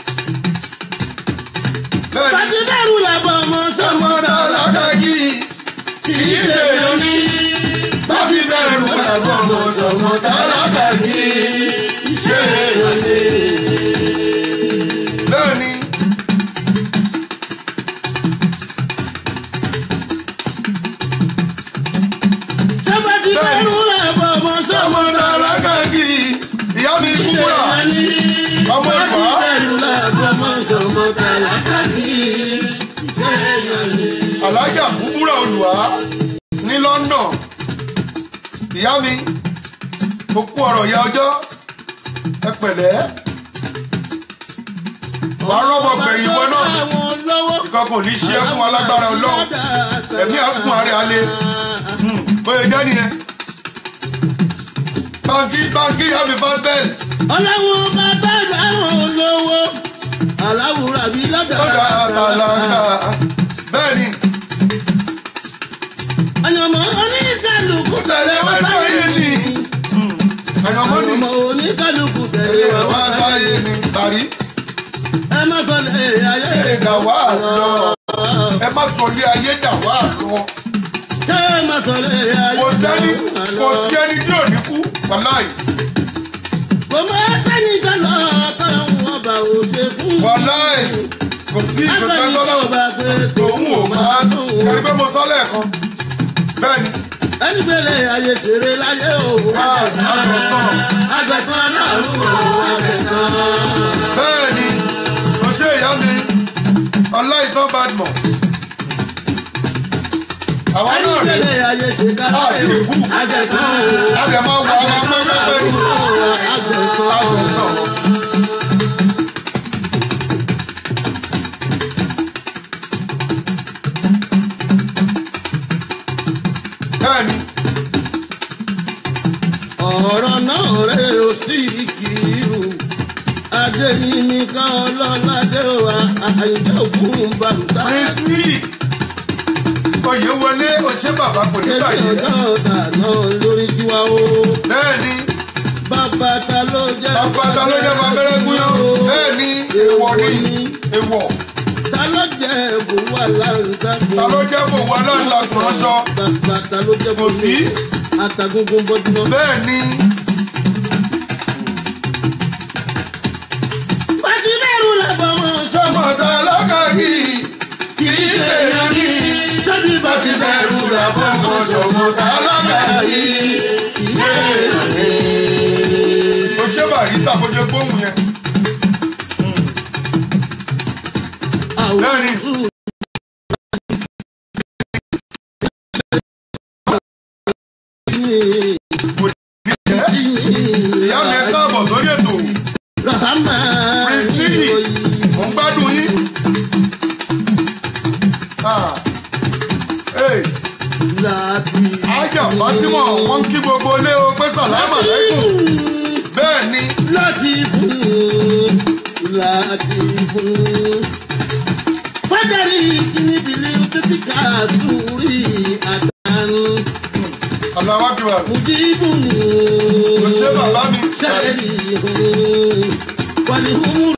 bẹ́ẹ̀ni Pàtí bẹ́rù làbọ̀ ọmọ sọmọ ọmọ tálákà yìí kì í lè lóní bábí bẹ̀rù làbọ̀ ọmọ ọmọ tálákà yìí ṣe é lóní. bẹ́ẹ̀ni. Ṣọ́bà ti bẹ́rù làbọ̀ ọmọ sọmọ ọmọ tálákà yìí ìyá mi kúrà ọmọ ìfà. bẹ́rù làbọ̀ ọmọ sọmọ tálákà ní alájà kúkúrà olùwà ní London ìyá mi mo kú ọ̀rọ̀ ìyá ọjọ́ ẹ pẹ̀lẹ́ wà á rọ́mọ gbẹ̀yìn ìwọ náà ìkan kò ní ṣe é fún alágbára ọlọ́run ẹ̀mí àkùn àrẹ alẹ́ bóyá jẹ́ nìyẹn báńkì báńkì ìyá mi fún bẹ́ẹ̀ Ọlọ́run bàbá àwọn olówó aláwùrà bíi lọ́gà lọ́dà àtàlàkà bẹ́ẹ̀ ni ọ̀yọ̀mọ̀ oníkàlùkù tẹ̀lé wá sáyé ni ẹ̀yọ̀mọ́ ni ọmọ oníkàlùkù tẹ̀lé tẹ̀lé wá wá sáyé ni sàrí. ẹ má sọ lè ayé ẹ dà wá lọ ẹ má sọ ilé ayé dà wá lọ ẹ má sọ lè ayé kò sẹ́ni kò sí ẹni tí ò ní kú wàláì kò mọ sẹ́ni jọlọ kọ́lọ́hún ọba ò ṣe fún wàláì kò sí asẹ́ni ìgbésẹ̀ tó tọ́lá bá pé tòun ò máa kẹrí pé mo sọ lẹ́ẹ̀kan bẹ́ẹ̀ ni ẹni gbélé ayé ṣeré láyé o. àgbẹ̀sán Àgbẹ̀sán náà rú o, àgbẹ̀sán. bẹ́ẹ̀ ni mo ṣe ìyá mi ọláìtàn badmus àwa Ẹni náà rèé gbélé ayé ṣe kára àti ẹ̀ o. ìbú Àgbẹ̀sán o. a lè máa wọ àwọn pẹ́pẹ́pẹ́ ní Àgbẹ̀sán. àgbẹ̀sán. bẹ́ẹ̀ ni ọ̀rọ̀ náà rẹ̀ ó sì kìírù adéyínká ọlọ́ládé wa àyíká òfin bàtà prince oyè wọlé òṣè bàbá kò ní ẹbí bàjẹ́ ọjọ́ ọ̀tà náà lórí tiwa o bẹ́ẹ̀ ni bàbá ta ló jẹ́ bàbá ta ló jẹ́ bàbẹ́rẹ́ gúnyán bẹ́ẹ̀ ni èèwọ̀ ni èèwọ̀ ta ló jẹ́ ẹ̀bùn wà láǹtà ta ló jẹ́ bò wá náà lakùn ránṣọ bàbá ta ló jẹ́ kò sí àtàgùngùn bọ́dúnà. bẹ́ẹ̀ ni pàtí bẹ́ẹ̀rù làbọ̀mọ̀ sọmọdé alákàyí kì í ṣe èèyàn ní sọ́bí láti bẹ̀rù làbọ̀mọ̀ sọmọdé alákàyí kì í ṣe èèyàn ní. o ṣé bàrí sàbójú gbóhùn yẹn bẹ́ẹ̀ ni kò ní jẹ́ ìyá mi ẹ káàbọ̀ sórí ètò Prince Lee mò ń gbádùn yín. Ah. Hey. Ájà Fátímọ̀ wọ́n ń kí gbogbo ilé o pé sàlámà lẹ́kùn. Bẹ́ẹ̀ ni láti fún láti fún. fájàrí kìíní bìlí títí ká sórí àtàrù àlàwà kìwà mùjíbù kò ṣe bàbá mi. sẹ́ẹ̀rì hùn wàlí hùn.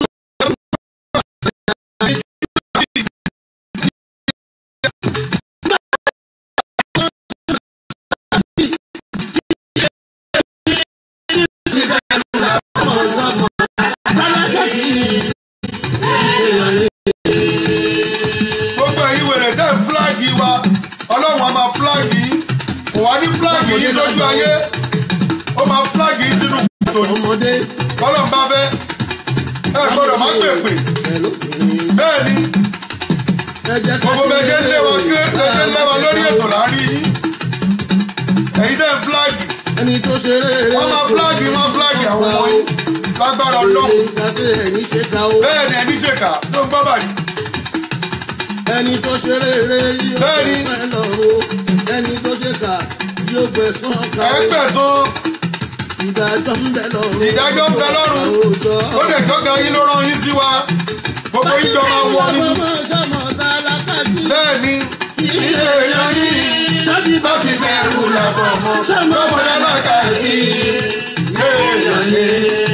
Gbogbo ẹ̀yin wèrè tẹ́ ń fúláàgì wa. Ọlọ́run á máa fúláàgì yín. Kò wá ní fúláàgì yín lójú ayé. Ó máa fúláàgì yín sínú kòtò ní. ọmọdé Kọ́lọ̀ ń bá fẹ́. Ẹ gbọ́dọ̀ má pèpè. pẹ̀lú Bẹ́ẹ̀ ni ẹ̀jẹ̀ gbogbo bẹ́ẹ̀ ṣe ń lé wa ké ṣe ń lé wa lórí ètò láàrin yín. Ẹ̀yin tẹ́ ń fúláàgì. ẹni tó ṣeré Wọ́n máa fúláàgì wọ́n fúláàgì àwọn ọmọ yín. Lágbára Ọlọ́run. kàṣe ẹ̀yìn ṣe ta o. Bẹ́ẹ̀ ni ẹni ṣèkà tó ń gbọ́ bàrí. ẹni tó ṣeré rẹ yóò Bẹ́ẹ̀ni. fẹ́ lọ́rọ́ ẹni tó ṣe kà yóò gbẹ̀sán ká Ẹ gbẹ̀sán. ìdájọ́ ń bẹ lọ́rùn. Ìdájọ́ ń bẹ lọ́rùn. ó lè gbọ́gàn yín ló rán yín sí wa gbogbo yín jọ máa wọ nínú bẹ́ẹ̀ ni ilé èèyàn ní láti bẹ̀rù làbọ̀ mọ́ lọ́mọdé alága yìí ilé èèyàn ní.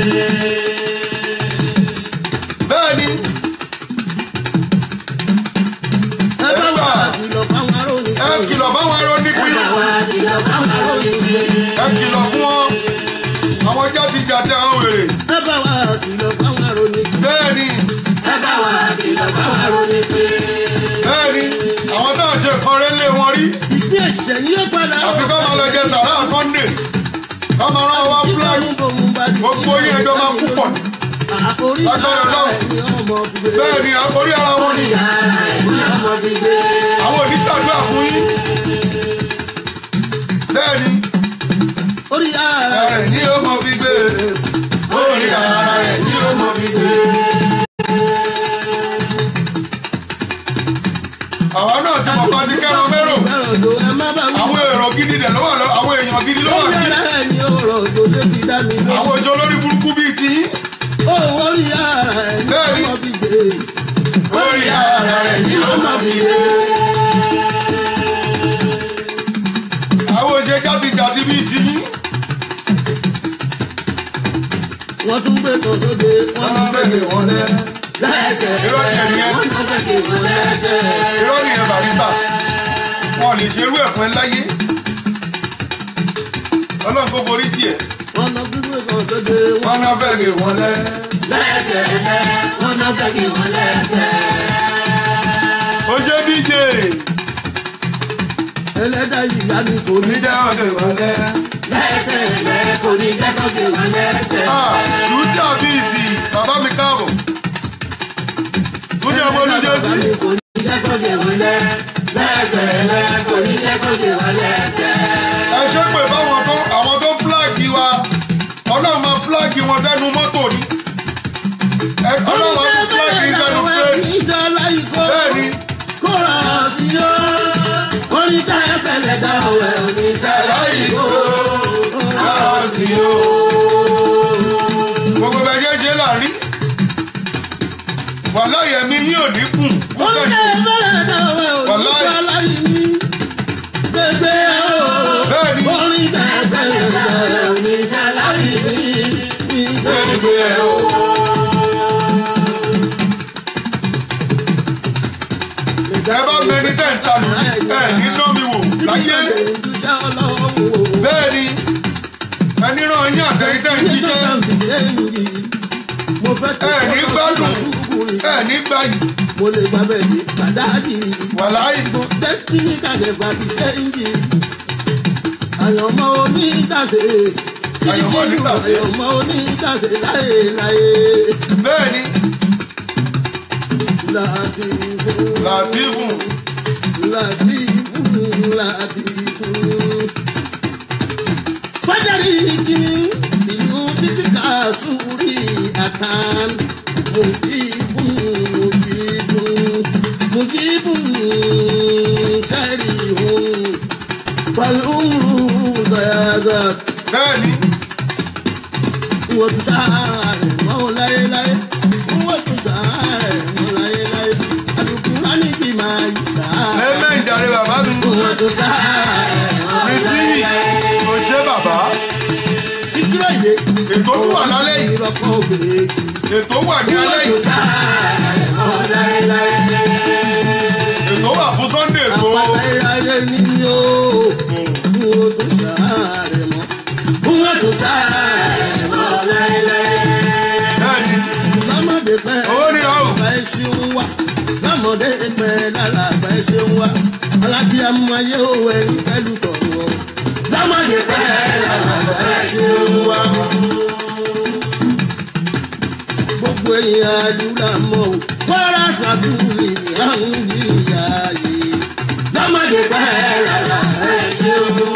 bẹ́ẹ̀ ni ẹ kìlọ̀ fáwọn arọ nípìn ẹ kìlọ̀ fún wọn àwọn jáde jáde àwọn wèrè bẹ́ẹ̀ ni bẹ́ẹ̀ ni àwọn náà ṣe nǹkan rẹ̀ lé wọn rí àfi kọ́ máa lọ jẹ sàrà sunday kọ́ máa rán wa fúláì gbogbo yín ẹjọ́ máa kú pọ̀ Lágbára Ọlọ́run. bẹ́ẹ̀ ni orí ara wọn ni àwọn oníṣàdúrà fún yín bẹ́ẹ̀ ni Orí ara ara rẹ̀ ní ó mọ fi gbé orí ara rẹ̀ ní ó mọ fi gbé. àwa náà ti mọ̀ bá ti kẹ́rọ mẹ́rò fẹ́ràn tó ẹ má bá wí. àwọn èrò gidi dẹ̀ ló wà lọ àwọn èèyàn gidi ló wà Orí bí ara ẹ̀ ní ọ̀rọ̀ tó lé ti dá mi lọ. àwọn ìjọ olórí burúkú bíi ti yín Ó orí ara ẹ̀ ní Bẹ́ẹ̀ni. ọmọ fi gbé. orí ara rẹ̀ ní ó mọ fi gbé. àwọn òṣè játijàti bíi ti yín Wọ́n tún gbé kan sóde. wọ́n máa bẹ̀rẹ̀ wọn lẹ́ lẹ́sẹ̀. irọ́ ni ẹ̀yẹn Wọ́n tún gbé kan lẹ́sẹ̀. irọ́ ni ẹ̀ bàrísà wọn ò lè ṣerú ẹ̀ fún ẹ láyé ọlọ́run kó borí tiẹ̀ Wọ́n lọ gbígbé kan sóde. wọn náà bẹ̀rẹ̀ wọn lẹ́ lẹ́sẹ̀. Wọ́n náà fẹ́ kí wọ́n lẹ́sẹ̀. ó ṣe díje ẹlẹ́dàá ìyá mi kò ní níjẹ́ ọ̀dọ̀ ìwọlẹ́. lẹ́sẹ̀ lẹ́ kò ní jẹ́ kó gé wọn lẹ́sẹ̀. ṣùtì àbíìsì bàbá mi káàbọ̀. túnjẹ́ ọmọ olùjọ́sí. kò ní jẹ́ kó gé wọn lẹ́. lẹ́sẹ̀ lẹ́ kò ní jẹ́ kó gé wọn lẹ́sẹ̀. ẹ ṣe pé báwọn tó àwọn tó fúláàgì wa ọlọ́run máa fúláàgì wọn sẹ́nu mọ́tò ni. Ẹ- ọlọ́run máa fúláàgì sẹ́nu tírẹ́nì. bẹ́ẹ̀ ni kóra sí o orin tá a fẹlẹ dá ọwẹ oníṣẹ láyé o kóra sí o. gbogbo bẹ́ẹ̀ jẹ́ ṣe láàrin. wàhálà yẹmi ní òní kùn. orin tá a fẹlẹ dá ọwẹ oníṣẹ láyé mi gbẹgbẹ o bẹ́ẹ̀ ni orin tá a fẹlẹ dá ọwẹ oníṣẹ láyé mi gbẹgbẹ o. ẹ bá mẹni tẹ̀ ń talù ẹ ní dánmi wò láyé. bẹ́ẹ̀ ni ẹni ràn yín àtẹ̀yìn tẹ̀ ń jíṣẹ́. ẹ ní gbádùn ẹ ní gbàyì mo lè gba bẹ́ẹ̀ ní pàdájì wàláyé. mo destiny kàlẹ́ gba ti ṣẹ́yìnjì àyànmọ́ onídàṣe Àyànmọ́ onídàṣe. àyànmọ́ onídàṣe láéláé bẹ́ẹ̀ ni láti fún làtìfù láti fún láti fún. fájàrí kìíní ìlú títí ká sùúrì àtàn mùjíbùn mùjíbùn mùjíbùn sẹ́rì hùn pẹ̀lú dàgbà bẹ́ẹ̀ ni wọ́n tún sáré mọ́ láéláé wọ́n tún sáré mọ́ láéláé àdùkú rání bí máa yí sáré lẹ́mẹ̀ ìjàre bàbá mi wọ́n tún sáré mọ́ rìsíìnì kò ṣe bàbá ìkírọ̀ yé ètò tó wà lálẹ́ yìí ìrọ̀kọ̀ òbèrè ètò wà ní alẹ́ wọ́n yìí tún sáré mọ́ láéláé ètò wà fún sunday ètò àpàtà ayé ni yóò wọ́n tún sáré mọ́ wọ́n tún sáré mọ́ láéláé. bẹ́ẹ̀ ni lọ́mọdé pẹ́ owó nira o bá ẹ ṣeun wá lọ́mọdé pẹ́ lára bá ẹ ṣeun wá alábíàmú ayé òwò ẹni pẹ̀lú tọ̀wọ̀ lọ́mọdé pẹ́ lára bá ẹ ṣeun wá. gbogbo èèyàn àdúrà mọ́ o kọ́ra ṣàtúnṣe àwọn ìyá yìí lọ́mọdé pẹ́ lára bá ẹ ṣeun wá.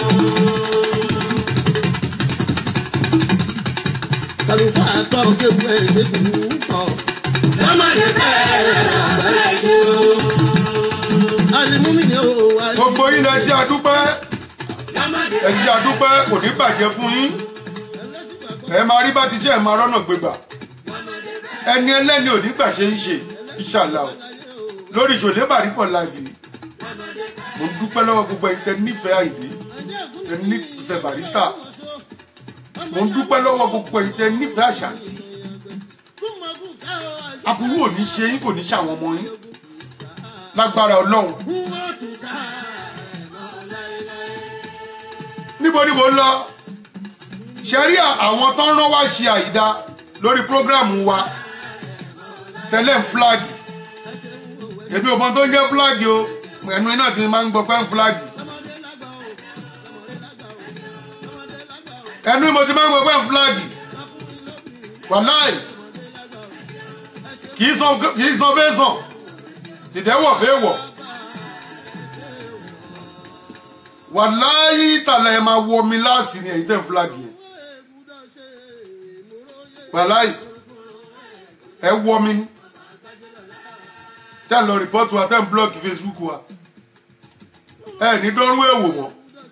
kàlùfà àtọ̀ kéwù ẹ̀ lẹ́kùn kọ̀. lọ́mọdé bẹ́ẹ̀ bẹ́ẹ̀ ṣe o. alimumi ni o wa. gbogbo yín lẹ ṣe àdúpẹ́ ẹ ṣe àdúpẹ́ kò ní bàjẹ́ fún yín ẹ máa rí bá ti ṣe ẹ máa rọ́nà gbégbà ẹni ẹlẹ́ni ò ní gbà ṣe ń ṣe ìṣàlà o lórí ìṣòlè bàrí for life yìí mo dúpẹ́ lọ́wọ́ gbogbo ẹ̀yin tẹ nífẹ̀ẹ́ àìdí tẹ nífẹ̀ẹ́ barista mo dúpẹ́ lọ́wọ́ gbogbo ẹ̀yin tẹ nífẹ̀ẹ́ àṣàntì aburú ò ní ṣe yín kò ní ṣàwọn ọmọ yín lágbára ọlọ́run níbo ni mo ń lọ ṣe rí àwọn tó ń rán wá ṣe àìdá lórí prógráàmù wa tẹ́lẹ̀ ń fúláàgì èmi ò mọ tó ń jẹ́ fúláàgì o ẹnu iná ti máa ń gbọ́ pé ń fúláàgì ẹnu mo ti máa ń gbọ́ pé ń fúláàgì wàláì kì í san kì í san fẹ́ sàn dìdẹ́wọ̀ fẹ́ wọ̀ wàláì tàlẹ̀ ẹ̀ máa wọ mi láàsì ni ẹ̀yin tẹ̀ ń fúláàgì yẹn wàláì ẹ wọ mi ni tẹ́ ń lọ rìpọ́tù wa tẹ́ ń blọ́ọ̀kì facebook wa ẹ ní dọ́rú èwò mọ́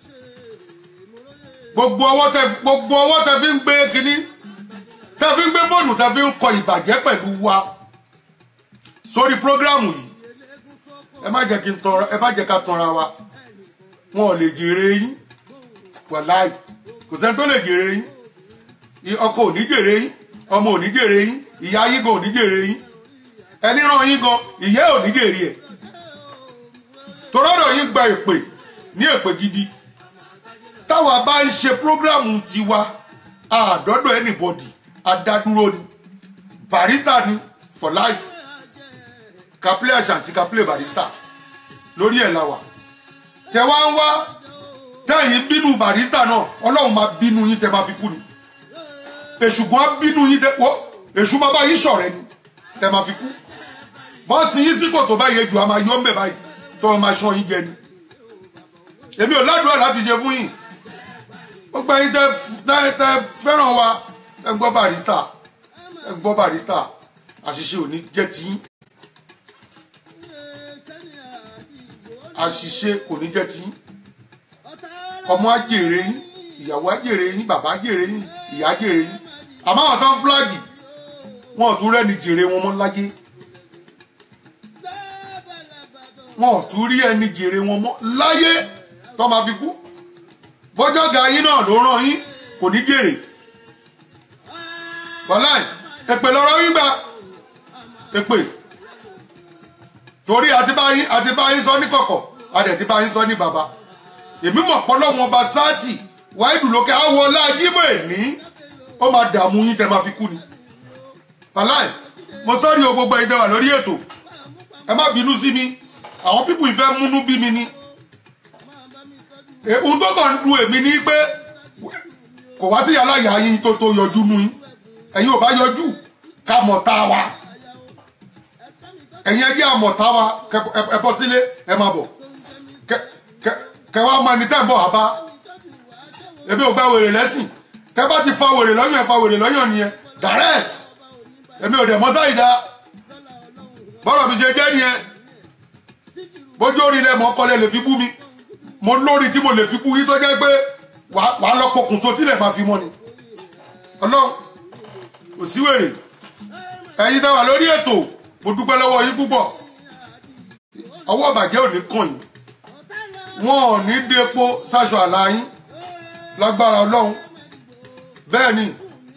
gbogbo ọwọ́ tẹ gbogbo ọwọ́ tẹ fi ń gbé kínní tẹ fi ń gbé fóònù tẹ fi ń kọ ìbàjẹ́ pẹ̀lú wa sórí prógrámù yìí ẹ má jẹ́ kí n tọrọ ẹ má jẹ́ ká tanra wa wọn ò lè jèrè yín wàláì kò sẹ́ni tó lè jèrè yín I- ọkọ ò ní jèrè yín ọmọ ò ní jèrè yín ìyá yín gan ò ní jèrè yín ẹni ràn yín gan ìyá ò ní jèrè ẹ̀ torọ́dọ̀ yín gba èpè ní èpè gidi táwa bá ń ṣe prógrámù tiwa àdọ́dọ̀ anybody adádúró ni barista ni for life kaplé àṣàntì kaplé barista lórí ẹ̀ la wà tẹ wá ń wá tẹ́yìn bínú barista náà ọlọ́run máa bínú yín tẹ máa fi kú ni èṣù gan bínú yín tẹ wọ́ èṣù máa bá yín ṣọ̀rẹ́ ni tẹ máa fi kú bọ́ọ̀sì yín sí kòtò báyìí ejò a máa yọ ọ́nbẹ̀ báyìí tó wọn máa ṣan yín jẹ ni èmi ò ládùúrà láti ṣe fún yín ó gbà yín tẹ tẹ- tẹ fẹ́ràn wa ẹ gbọ́ barista ẹ gbọ́ barista àṣìṣe ò ní jẹ́ tiyín àṣìṣe kò ní jẹ́ tiyín ọmọ á jèrè yín ìyàwó á jèrè yín bàbá á jèrè yín ìyá á jèrè yín àmọ́ àwọn tó ń fúláàgì wọn ò tún rẹ́ni jèrè wọn mọ́ láyé wọn ò tún rí ẹni jèrè wọn mọ́ láyé tó máa fi kú bọ́jọ́ ga yín náà ló ràn yín kò ní jèrè wàláì èpè lọ́rọ̀ yín gbà èpè torí àti bá yín àti bá yín sọ ní kọ̀kọ̀ adẹ̀ ti bá yín sọ ní bàbá èmi mọ̀ pọ́lọ́wọ́n ọba sáàtì wáìdù lókè àwọn ọlájímọ̀ èní ó máa dààmú yín tẹ́ máa fi kú ni wàláì mo sọ́ọ́rì o gbogbo ẹ̀dẹ̀ wà lórí ètò ẹ má bínú sí mi àwọn pípù ìfẹ́ múnú bí mi ni ohun tó kàn ń du èmi ni pé kò wá sí aláya yín tó tó yọjú nu yín ẹ̀yin ò bá yọjú ká mọ̀ tá a wa ẹ̀yin ẹjẹ́ àmọ̀tá wa kẹ- ẹ- ẹ bọ́ sílé ẹ máa bọ̀ kẹ- kẹ- kẹ wá máa ní tẹ́ ń bọ̀ wá bá èmi ò gba wèrè lẹ́sìn tẹ́ bá ti fa wèrè lọ́yàn ẹ fa wèrè lọ́yàn nìyẹn direct èmi ò dẹ̀ mọ́ sáyidá bọ́rọ̀ mi ṣe jẹ́ nìyẹn bójú orí lẹ mọ́ kọ́lẹ̀ lè fi bú mi mo lórí tí mo lè fi bú yín tó jẹ́ pé wàá wàá lọ pokùnso tílẹ̀ máa fi mọ́ ni ọlọ́run kò sí wèrè ẹ̀yin tẹ́ wà lórí ètò mo dúpẹ́ lọ́wọ́ yín púpọ̀ ọwọ́ ìbàjẹ́ ò ní kàn yín wọn ò ní depo sáṣọ àlá yín lágbára ọlọ́run bẹ́ẹ̀ ni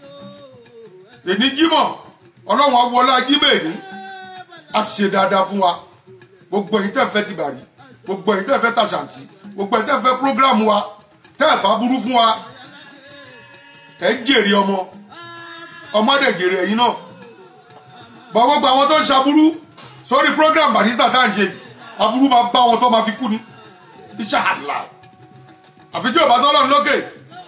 èní jímọ̀ ọlọ́run awọlá jímọ̀ èní a ṣe dáadáa fún wa gbogbo ẹ̀yin tẹ́ fẹ́ ti bàrí gbogbo ẹ̀yin tẹ́ fẹ́ tàṣàǹtì gbogbo ẹ̀yin tẹ́ fẹ́ prógráàmù wa tẹ́ ẹ̀fà burú fún wa ẹ̀ ń jèrè ọmọ ọmọdé jèrè ẹ̀yin náà bọ̀ gbogbo àwọn tó ń ṣaburú sórí program barista tá à ń ṣe aburú máa bá wọn tó máa fi kú ni iṣẹ́ àlà àfi tí ò bá sọ́lọ́run lókè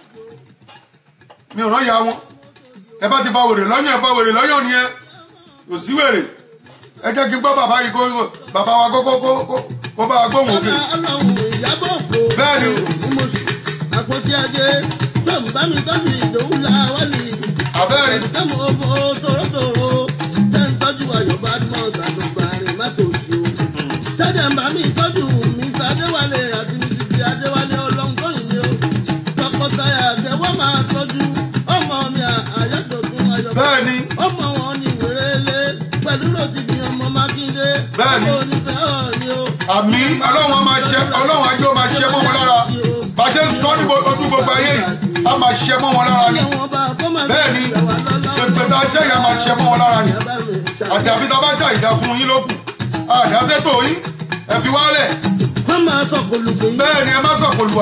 mi ò rán ya wọn ẹ bá ti fa wèrè lọ́yàn ẹ fa wèrè lọ́yàn nìyẹn kò sí wèrè ẹ jẹ́ kí n gbọ́ bàbá yìí kó bàbá wa kó kó kó kó- kó bá wa gbóhùn òkè ọlọ́run ìyábọ̀ ògbó. Bẹ́ẹ̀ni. mo sì àpótí ajé tó ń bá mi tọ́jú ìdòwú la wá ní. àbẹ́rẹ́ Tẹ́mu owó tòrótòró tẹ́ ń tọ́jú àyọ̀bá mọ́ ṣàtúgbàrin má tó ṣe o. Tẹ́lẹ̀ ń bá mi tọ́jú mi Adéwálé àti ní títí Adéwálé ọlọ́run tó yìn mí o. Tọkọtaya àtẹwọ́ máa tọ́jú ọmọ mi àyẹ̀dọ̀tún àyọ̀bá. bẹ́ẹ̀ni Ọmọ wọn ni wérélé pẹ̀lú lòdìdí ọmọ Mákindé. Bẹ́ẹ̀ni. Ọmọ onífẹ́ ọ̀ni o. àmì ọlọ́run á máa ṣe ọlọ́run ajé ó máa ṣe mọ́ wọn lára bá a ṣe ń sọ ní bo- ojú gbogbo ayé yìí á máa ṣe mọ́ wọn lára ni Bẹ́ẹ̀ni. pẹpẹ tá a ṣe yẹn á máa ṣe mọ́ wọn lára ni àdàbí tá a bá ṣàìdá fún yín lókù àdásẹ́tò yín ẹ fi wálẹ̀ wọ́n máa sọ kòlùkò yín. bẹ́ẹ̀ ni ẹ má sọ pòlùwà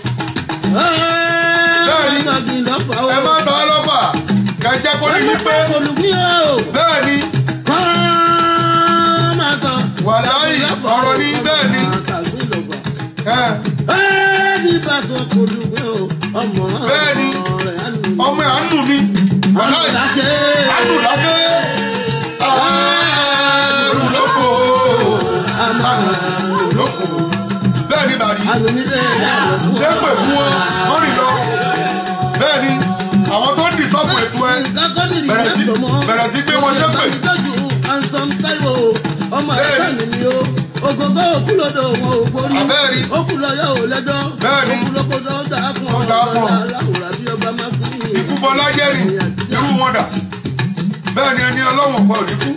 Bẹ́ẹ̀ni. ẹ má ta á lọ́fà kẹjẹ kó ní yín pé bẹ́ẹ̀ ni wàláyì ọ̀rọ̀ ní bẹ́ẹ̀ ni ẹ Bẹ́ẹ̀ni. ọmọ ẹ̀ á nù mí wàláyì á nù lákẹ́ àrùn lóko àrùn lóko bẹ́ẹ̀ ni bàrí ṣé pè fún wọn wọ́n rìn lọ bẹ́ẹ̀ ni àwọn tó ń dì sọ́kù ètò ẹ bẹ̀rẹ̀ sí bẹ̀rẹ̀ sí gbé wọn ṣépè ọmọ ẹ̀ka mi ni o ògògó òkúlódò wọn ò borí Abẹ́ẹ̀rí. òkúlọ́yọ̀ ò lẹ́jọ́ Bẹ́ẹ̀ni. òkúlókòdó dáa fún Ó dáa fún ọ. aláwòrán bí ọba máa fún yìí. ìfúbọlá jẹ́rìí irú wọn dà bẹ́ẹ̀ ni ẹni ọlọ́wọ̀n ọ̀pọ̀ òní kú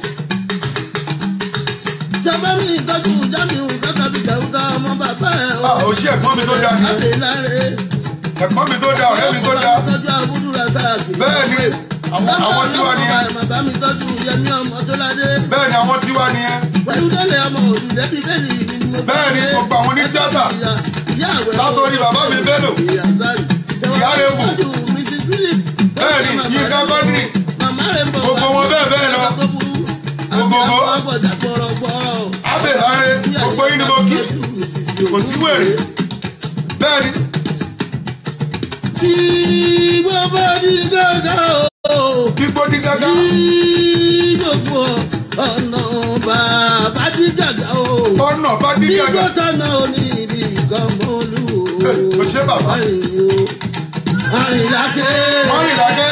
sábàmì ìtọ́jú jáde kákàbí jàúdá ọmọ bàbá ẹ̀ à ó ṣe ẹ̀gbọ́n mi tó dáa ni láti láre. ẹ̀gbọ́n mi tó dáa ọ̀rẹ́ mi tó dáa tọ́jú àbúrò rẹ̀ sáàkì. bẹ́ẹ̀ ni àwọn àwọn tiwa nìyẹn bàbá mi tọ́jú yẹmí ọmọ tó ládé. bẹ́ẹ̀ ni àwọn tiwa nìyẹn pẹ̀lú tẹ́lẹ̀ ọmọ òbí lẹ́bí bẹ́ẹ̀ni ni mo bá bẹ́ẹ̀ ni dé. gbogbo àwọn onítíátà ìyá àwẹ̀ látòrí bàbá mi Bello Ìyá Rẹ̀mú. Bẹ́ẹ̀ ni, Yínká Quadri. Gbogbo wọn bẹ́ẹ̀ bẹ́ẹ̀ lọ. Gbogbo wọn. Gbogbo abẹ́láre gbogbo yín ni mo kí kò sí wèrè bẹ́ẹ̀ ni tí gbogbo ní gángan o. gbígbó ní gágá tí gbogbo ọ̀nà bàbá dídàgbà o. ọ̀nà bá ní Nígbà gágá tọ́nà oníri gọ́mọ́lú o. Ẹ, o ṣé bàbá. Àrìnláké. wọ́n rìn lágẹ́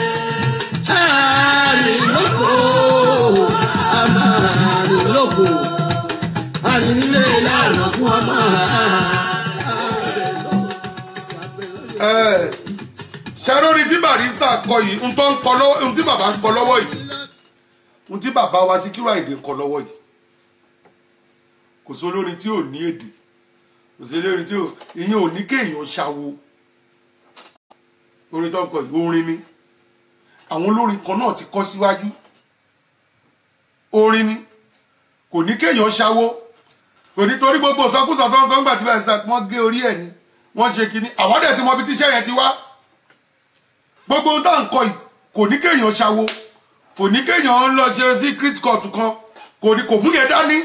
Àrìnlókò. Àmàrìnlókò. Àrìnlé lànà fún ọmọ. ẹ̀ ṣàlórí tí barista kọ yìí ń tó ń kọ lọ́wọ́ ń tí bàbá ń kọ lọ́wọ́ yìí ń tí bàbá wa Síkírù Àyìndé ń kọ lọ́wọ́ yìí kò sí olórin tí ò ní èdè kò sí olórin tí ò ìyẹn ò ní kéèyàn ṣàwo orin tó ń kọ yìí orin ni àwọn olórin kan náà ti kọ síwájú orin ni kò ní kéèyàn ṣàwo kò ní torí gbogbo sọkúsọ tó ń sọ ńgbà tí bá ṣe wọn gé orí ẹ̀ ni wọ́n ṣe kínní àwọn dẹ̀ ti mọ ibi tíṣẹ́ yẹn ti wá gbogbo ohun tá à ń kọ yìí kò ní kéèyàn ṣàwo kò ní kéèyàn lọ ṣe secret court kan kò ní kò mú yẹn dání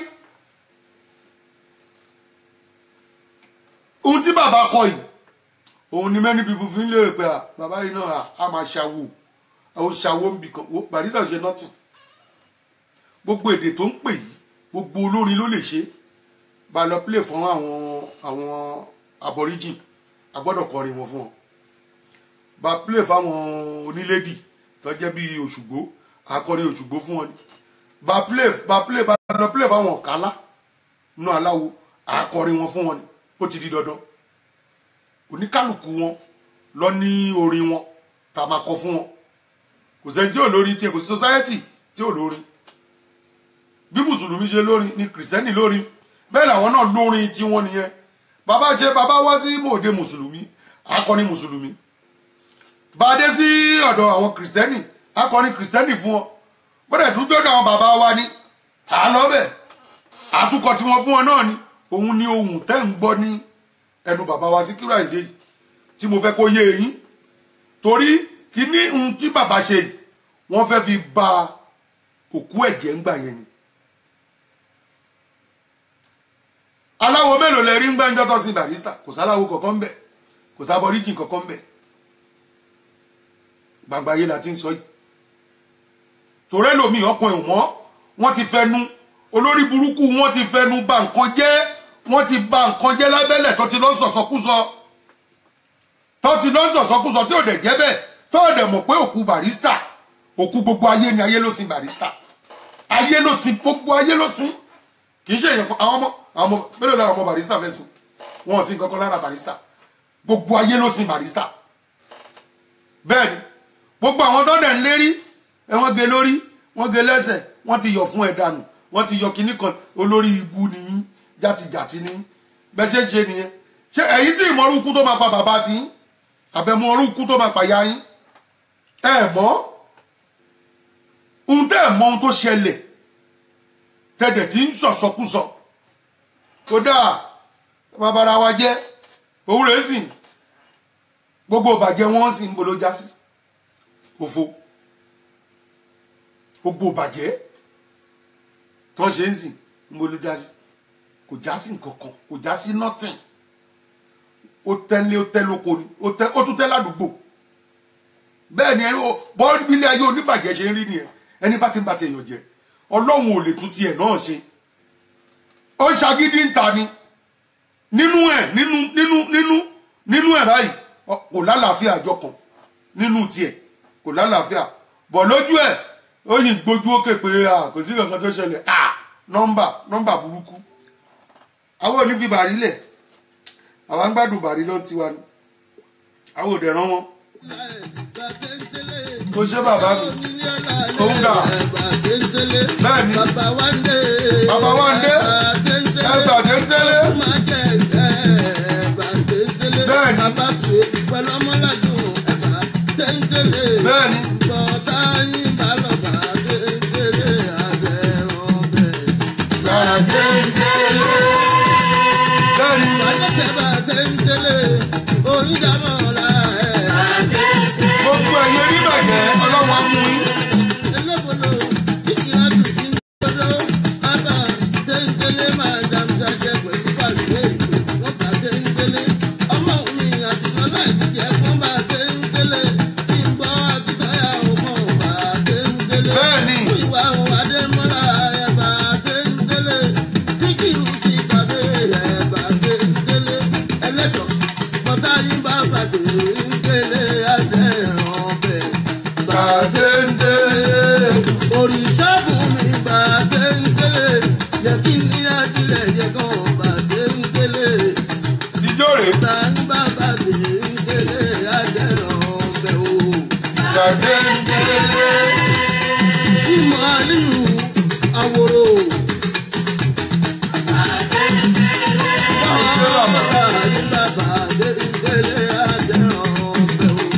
ohun tí bàbá kọ yìí òun ni many people fi ń lérò pé à bàbá yìí náà à, á máa ṣàwo àwọn ṣàwo ń bì kan wo barista ò ṣe nothing gbogbo èdè tó ń pè yìí gbogbo olórin ló lè ṣe bá lọ play fún àwọn àwọn aborigine a gbọ́dọ̀ kọrin wọn fún wọn bá play fáwọn onílédì tó jẹ́ bíi òṣùgbó akọrin òṣùgbó fún wọn ni bá play bá play bá lọ play fáwọn ọ̀kálá nínú aláwo akọrin wọn fún wọn ni ó ti di dandan oníkálukú wọn lọ ní orin wọn tá a máa kọ fún wọn kò sẹ́ni tí ò lórin tiẹ̀ kò sí society tí ò lórin bí mùsùlùmí ṣe lórin ni kìrìsìtẹ́nì lórin bẹ́ẹ̀ làwọn náà lórin tiwọn nìyẹn bàbá ṣe bàbá wá sí mòde mùsùlùmí akọni mùsùlùmí bá dé sí ọ̀dọ̀ àwọn kìrìsìtẹ́nì akọni kìrìsìtẹ́nì fún wọn bọ́dẹ̀ tún gbọ́dọ̀ àwọn bàbá wa ní àlọ́bẹ̀ àtúkọ̀ tí wọ́n fún wọn náà ni òun ni ohun tẹ́ ń gbọ́ ní ẹnu bàbá wa Síkírù Àyìndé yìí tí mo fẹ́ kó yé yín torí kí ní ohun tí bàbá ṣe yìí wọ́n fẹ́ fi ba òkú ẹ̀jẹ̀ ń gbà yẹn ni aláwo mélòó lẹ rí ń gbẹ́njọ́ tó sin barista kò sáláwo kankan bẹ̀ kò sábọ̀ríjì kankan bẹ̀ gbangba ayé la ti ń sọ yìí tòrẹ́ lomi ọkàn ìwọ́n wọ́n ti fẹnu olórí burúkú wọ́n ti fẹnu ba nǹkan jẹ́ wọ́n ti ba nǹkan jẹ́ lábẹ́lẹ̀ tó ti lọ sọ̀sọ́kúsọ tó ti lọ sọ̀sọ́kúsọ tí ò dẹ̀ jẹ́ bẹ́ẹ̀ tó ò dẹ̀ mọ̀ pé òkú barista òkú gbogbo ayé ni ayé ló sin barista ayé ló sin gbogbo ayé ló sin kì í ṣe èèyàn kan àwọn ọmọ àwọn ọmọ mélòó lára ọmọ barista fẹ́ sìn wọn ò sí nǹkan kan lára barista gbogbo ayé ló sin barista bẹ́ẹ̀ ni gbogbo àwọn tó dẹ̀ ń lérí ẹ wọ́n gé lórí wọ́n gé lẹ́sẹ̀ wọ́n ti yọ fún ẹ dànù wọ́n ti yọ kinní kan olórí ibu nìyí játijàti ní bẹ́ẹ̀ ṣe ń ṣe nìyẹn ṣé ẹ̀yin tí ìmọ̀ orúkú tó máa pa bàbá tí àbẹ̀mọ orúkú tó máa pa ya yín ẹ mọ̀ ohun tẹ́ ẹ̀ mọ̀ ohun tó ṣẹlẹ̀ tẹ̀dẹ̀ tí ń sọ̀sọkúsọ kódà babara wa jẹ́ òun rẹ̀ sì gbogbo ìbàjẹ́ wọn sì ń bolo já sí òfo gbogbo ìbàjẹ́ tó ń ṣe ń sìn ń bolo já sí kò já sí nǹkan kan kò já sí nothing ó tẹ́lé ó tẹ́ lóko ni ó tẹ́ ó tún tẹ́ ládùúgbò bẹ́ẹ̀ ni ẹni bọ́ọ̀lù ilé ayé oníbàjẹ́ ṣe ń rí nìyẹn ẹni bá ti ń bá ti èèyàn jẹ ọlọ́run ò lè tún tiẹ̀ náà ṣe ó ń ṣagídí ń ta ni nínú ẹ̀ nínú nínú nínú nínú ẹ̀ báyìí ọ- kò lálàáfíà àjọ kan nínú tiẹ̀ kò lálàáfíà bọ̀ lójú ẹ̀ ó yìn gbójú òkè pé à kò sí kankan tó ṣẹlẹ̀ à nọ́mbà nọ́mbà burúkú àwọn ò ní fi bàrí lẹ̀ àwọn ń gbádùn bàrí lọ́n tiwa ni àwọn ò dẹ̀ rán wọn kò ṣe bàbá mi Òun dà. Bẹ́ẹ̀ ni. Bàbá wa ń dé. Bàbá wa ń dé. ẹgbà tẹ́ńtẹ́lẹ́ Bẹ́ẹ̀ ni. Bàbá pè pẹ̀lú ọmọládùn ẹ̀bà tẹ́ńtẹ́lẹ́. bẹ́ẹ̀ ni Bọ̀dá yín bá lọ bá tẹ́ńtẹ́lẹ́ abẹ́ ọbẹ̀. bẹ́ẹ̀ ni Wàjẹ́sẹ̀ bá tẹ́ńtẹ́lẹ́ onídàmọ́ra ẹ̀. gbogbo ẹ̀yẹ oníbàjẹ́ ọlọ́run á mú yín. Elébolo ìkìlá tuntun gbọdọ̀ bàbá tẹ́ńtẹ́lẹ́ máa dàmúdàjẹ́ pẹ̀lú pàṣẹ ìpè. ajílẹ̀ yẹ kàn bàdé ń kélé. ìjọ rèé ta ní bàbá dé ń kélé ajẹ́rọ̀ ọbẹ̀ o. gbàgbé ìdílé ìmọ̀ àlìyù àwòrò. bàbá ní bàbá dé ń kélé ajẹ́rọ̀ ọbẹ̀ o.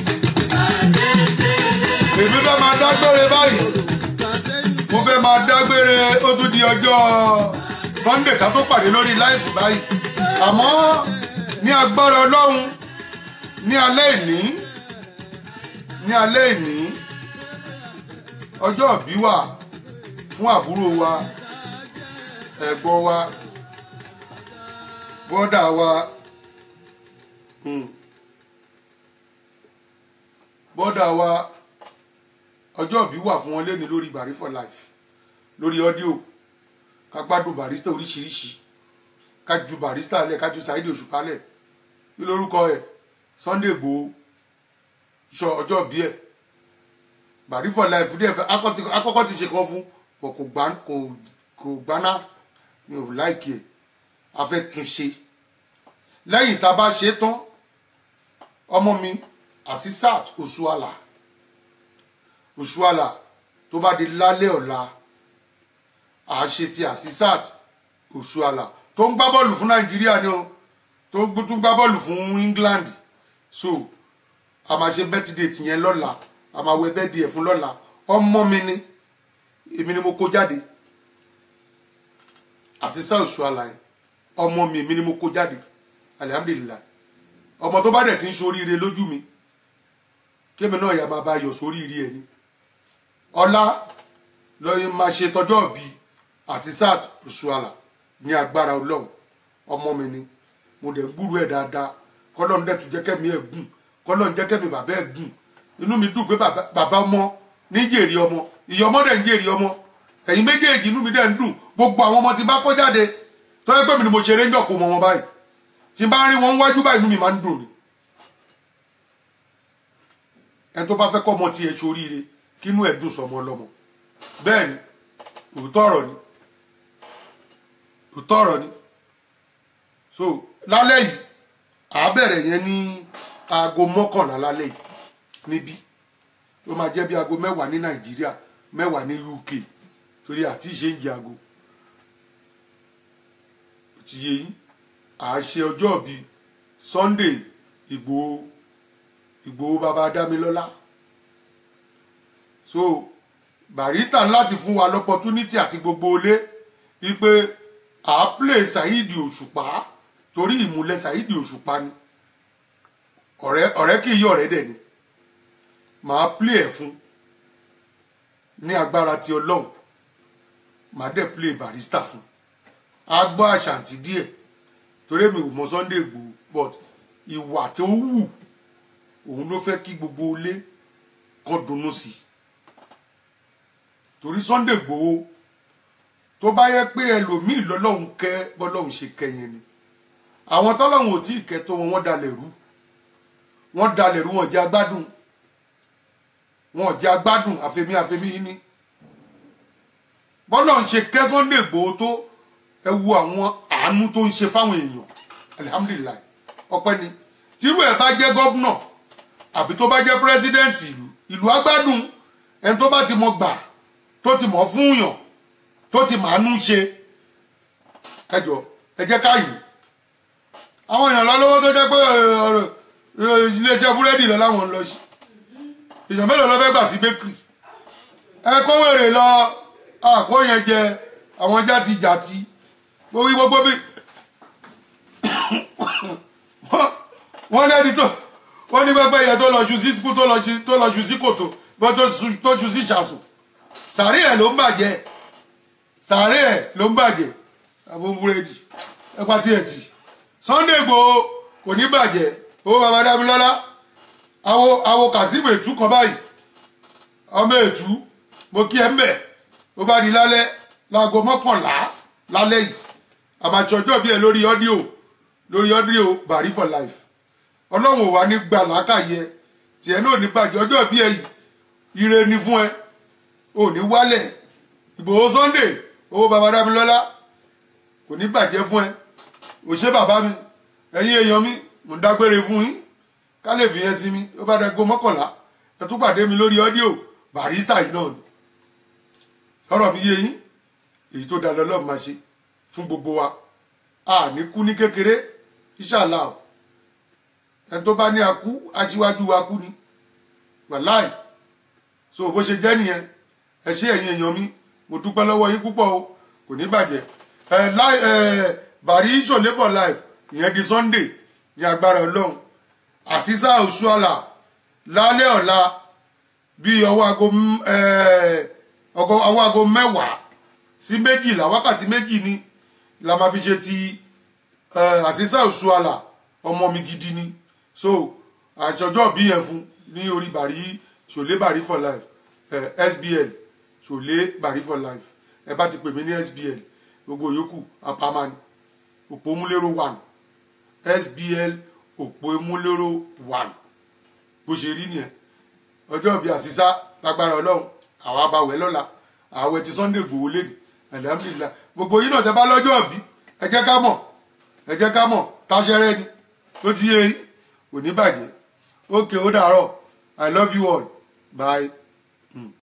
èmi fẹ́ máa dágbére báyìí bàdé ń mo fẹ́ máa dágbére ó tún di ọjọ́ sunday ká tó pàdé lórí láìpù báyìí àmọ́ ní agbára ọlọ́run ní alẹ́ ìní ní alẹ́ ìní ọjọ́ òbí wà fún àbúrò wa ẹ̀gbọ́n wa bọ́dà wa hmm, bọ́dà wa ọjọ́ òbí wà fún wọn lẹ́ni lórí bari for life lórí ọ́díò ká gbádùn barista oríṣiríṣi ká ju barista lẹ̀ ká ju Saheed Òṣùpá lẹ̀ kí lórúkọ ẹ̀ Sunday Igboho sọ ọjọ́ òbí ẹ̀ bari for life díẹ̀ fẹ́ akọ́- akọ́kọ́ ti ṣe kan fún kò kò gbá kò kò gbaná mi ò láìkì ẹ̀ a fẹ́ tún ṣe lẹ́yìn tá a bá ṣe é tán ọmọ mi Asisat Osuala Oṣuala tó bá di lálẹ́ ọ̀la àṣe ti Asisat Oṣuala tó ń gbá bọ́ọ̀lù fún Nàìjíríà ni o tó gbó- tún gbá bọ́ọ̀lù fún England so a máa ṣe birthday tìyẹn lọ́la a máa wẹ birthday ẹ̀ fún lọ́la ọmọ mi ni èmi ni mo kó jáde Asisat Oṣuala yẹn ọmọ mi èmi ni mo kó jáde alihamdulilayi ọmọ tó bá dẹ̀ ti ń ṣoríire lójú mi kémi náà yà máa bá yọ sóríire ẹ̀ ni ọlá lọ́yìn máa ṣe tọjọ́ bí Asisat Oṣuala ní agbára ọlọ́run ọmọ mi ni mo dẹ̀ ń gbúrú ẹ̀ dáadáa kọ́lọ́run dẹ̀ tún jẹ́ kẹ́mi ẹ̀ gùn kọ́lọ́run jẹ́ kẹ́mi bàbá ẹ̀ gùn inú mi dùn pé bàbá bàbá ọmọ ní jèrè ọmọ ìyá ọmọ dẹ̀ ń jèrè ọmọ ẹ̀yin méjèèjì inú mi dẹ̀ ń dùn gbogbo àwọn ọmọ tí bá kọ́ jáde tó yẹ pé mi ni mo ṣeré ń jọ kó mọ wọn báyìí tí bá rí wọn wájú báyìí inú mi máa ń dùn ni ẹni tó bá fẹ́ kọ́ ọmọ tiẹ̀ ṣoríire kínú ẹ̀ dùn sọmọ ọlọ́mọ bẹ́ẹ̀ ni òótọ́ ọ̀rọ̀ ni òótọ́ ọ̀rọ̀ ni so lálẹ́ yìí à á bẹ̀rẹ̀ yẹn ní aago mọ́kànlá lálẹ́ yìí níbí ó máa jẹ́ bí aago mẹ́wàá ní nàìjíríà mẹ́wàá ní uk torí àti ìṣe ń jẹ aago ti yé yín à á ṣe ọjọ́ bíi sunday ìgbòho ìgbòho bàbá dámilọ́lá so barista láti fún wa lọ́pọ̀túnítì àti gbogbo ilé wípé à á play Saheed Òṣùpá torí ìmúlẹ̀ Saheed Òṣùpá ni ọ̀rẹ́ ọ̀rẹ́ kì í yí ọ̀rẹ́ dẹ̀ ni màá play ẹ̀ fún ní agbára ti ọlọ́run màá dẹ̀ play barista fún a gbọ́ àṣàǹtì díẹ̀ torí mi ò mọ Sunday Igboho but ìwà tó wù òun ló fẹ́ kí gbogbo ilé kan dunnú sí i torí Sunday Igboho tó bá yẹ pé ẹlòmíì lọ́lọ́run kẹ́ bọ́lọ́run ṣe kẹ́yìn ni àwọn tọ́lọ́run ò tí ì kẹ́ tó wọn wọ́n dalẹ̀ rú wọ́n dalẹ̀ rú wọn jẹ́ agbádùn wọn jẹ́ agbádùn àfẹ́mí àfẹ́mí yìí ni bọ́lọ́run ṣe kẹ́ Sunday Igboho tó ẹ wo àwọn àánú tó ń ṣe fáwọn èèyàn alihamudulilayi ọpẹ́ ni tírú ẹ̀ bá jẹ́ gọ́fúnà àbí tó bá jẹ́ pírẹsidẹ́ǹtì ìlú ìlú agbádùn ẹni tó bá ti mọ gbà tó ti mọ̀ fún yàn tó ti màánú ṣe ẹjọ ẹ jẹ́ ká yìí àwọn èèyàn lọ́lọ́wọ́ tó jẹ́ pé ọ̀rọ̀ iléeṣẹ́ búrẹ́dì lọ láwọn ń lọ sí èèyàn mélòó lọ fẹ́ gbà sí bakery ẹ kó wèrè lọ àkó yẹn jẹ àwọn játi jàti gbogbo gbogbo bí wọ́n lẹ́ni tó wọ́n ní pẹ́pẹ́ yẹn tó lọ ṣu sí kú tó lọ ṣu tó lọ ṣu sí kòtò bọ́ tó ṣu tó ṣu sí ṣàṣù sàárè ẹ̀ ló ń bàjẹ́ sàárè ẹ̀ ló ń bàjẹ́ àbọ̀ búrẹ́dì ẹ̀pà tí ẹ̀ tì Sunday Igboho kò ní bàjẹ́ owó baba Dámilọ́lá awo awo Kazeem ètú kan báyìí ọmọ ètú mo kí ẹ ń bẹ̀ ó bá di lálẹ́ láago mọ́kànlá lálẹ́ yìí àmàtsọ́jọ́ bí ẹ lórí ọ́díò lórí ọ́díò Bari for life ọlọ́run ò wá ní gbà lákàyè tiẹ̀ náà ní bàjẹ́ ọjọ́ bí ẹ yìí ire ni fún ẹ ò ní wálẹ̀ Ìgbòho Sunday owó baba Dámilọ́lá kò ní bàjẹ́ fún ẹ ò ṣe bàbá mi ẹ̀yin èèyàn mi mò ń dágbére fún yín ká lè fi yẹn sí mi ó bá dẹgbó mọ́kànlá ẹ tún pàdé mi lórí ọ́díò barista yìí náà ni ọ̀rọ̀ mi yé yín èyí tó dáa lọ́lọ́ máa ṣe fún gbogbo wa a ní kú ní kékeré ìṣàlá o ẹ tó bá ní akú aṣíwájú wa kú ni wàláì so bó ṣe jẹ́ nìyẹn ẹ ṣé ẹ̀yin èèyàn mi mo dúpẹ́ lọ́wọ́ yín púpọ̀ o kò ní bàjẹ́ ẹ láì ẹ bàrí ṣòlé for life ìyẹn di sunday ní agbára ọlọ́run àṣìṣà òṣùàlà lálẹ́ ọ̀la bíi ọwọ́ aago m- ẹ, ọgọ- ọwọ́ aago mẹ́wàá sí méjìlá wákàtí méjì ni la máa fi ṣe ti ẹ, àṣìṣà òṣùàlà ọmọ mi gidi ni so àṣọjọ́ bí yẹn fún ní orí bàrí ṣòlé bàrí for life ẹ, sbl ṣòlé bàrí for life ẹ bá ti pè mí ní sbl gbogbo yòókù apamani òpómúlérò one sbl òpómúlérò one bó ṣe rí nìyẹn ọjọ́ bíi àṣìṣá lágbára ọlọ́run àwa bá wẹ̀ lọ́la àwẹ̀ ti sunday gbòó lẹ́nu alhamdulilah gbogbo yìí náà tẹ bá lọ́jọ́ bí ẹ jẹ́ ká mọ̀ ẹ jẹ́ ká mọ̀ táṣẹ́rẹ́ ni tó ti yé yín kò ní bàjẹ́ ókè ó dàárọ̀ i love you all bye.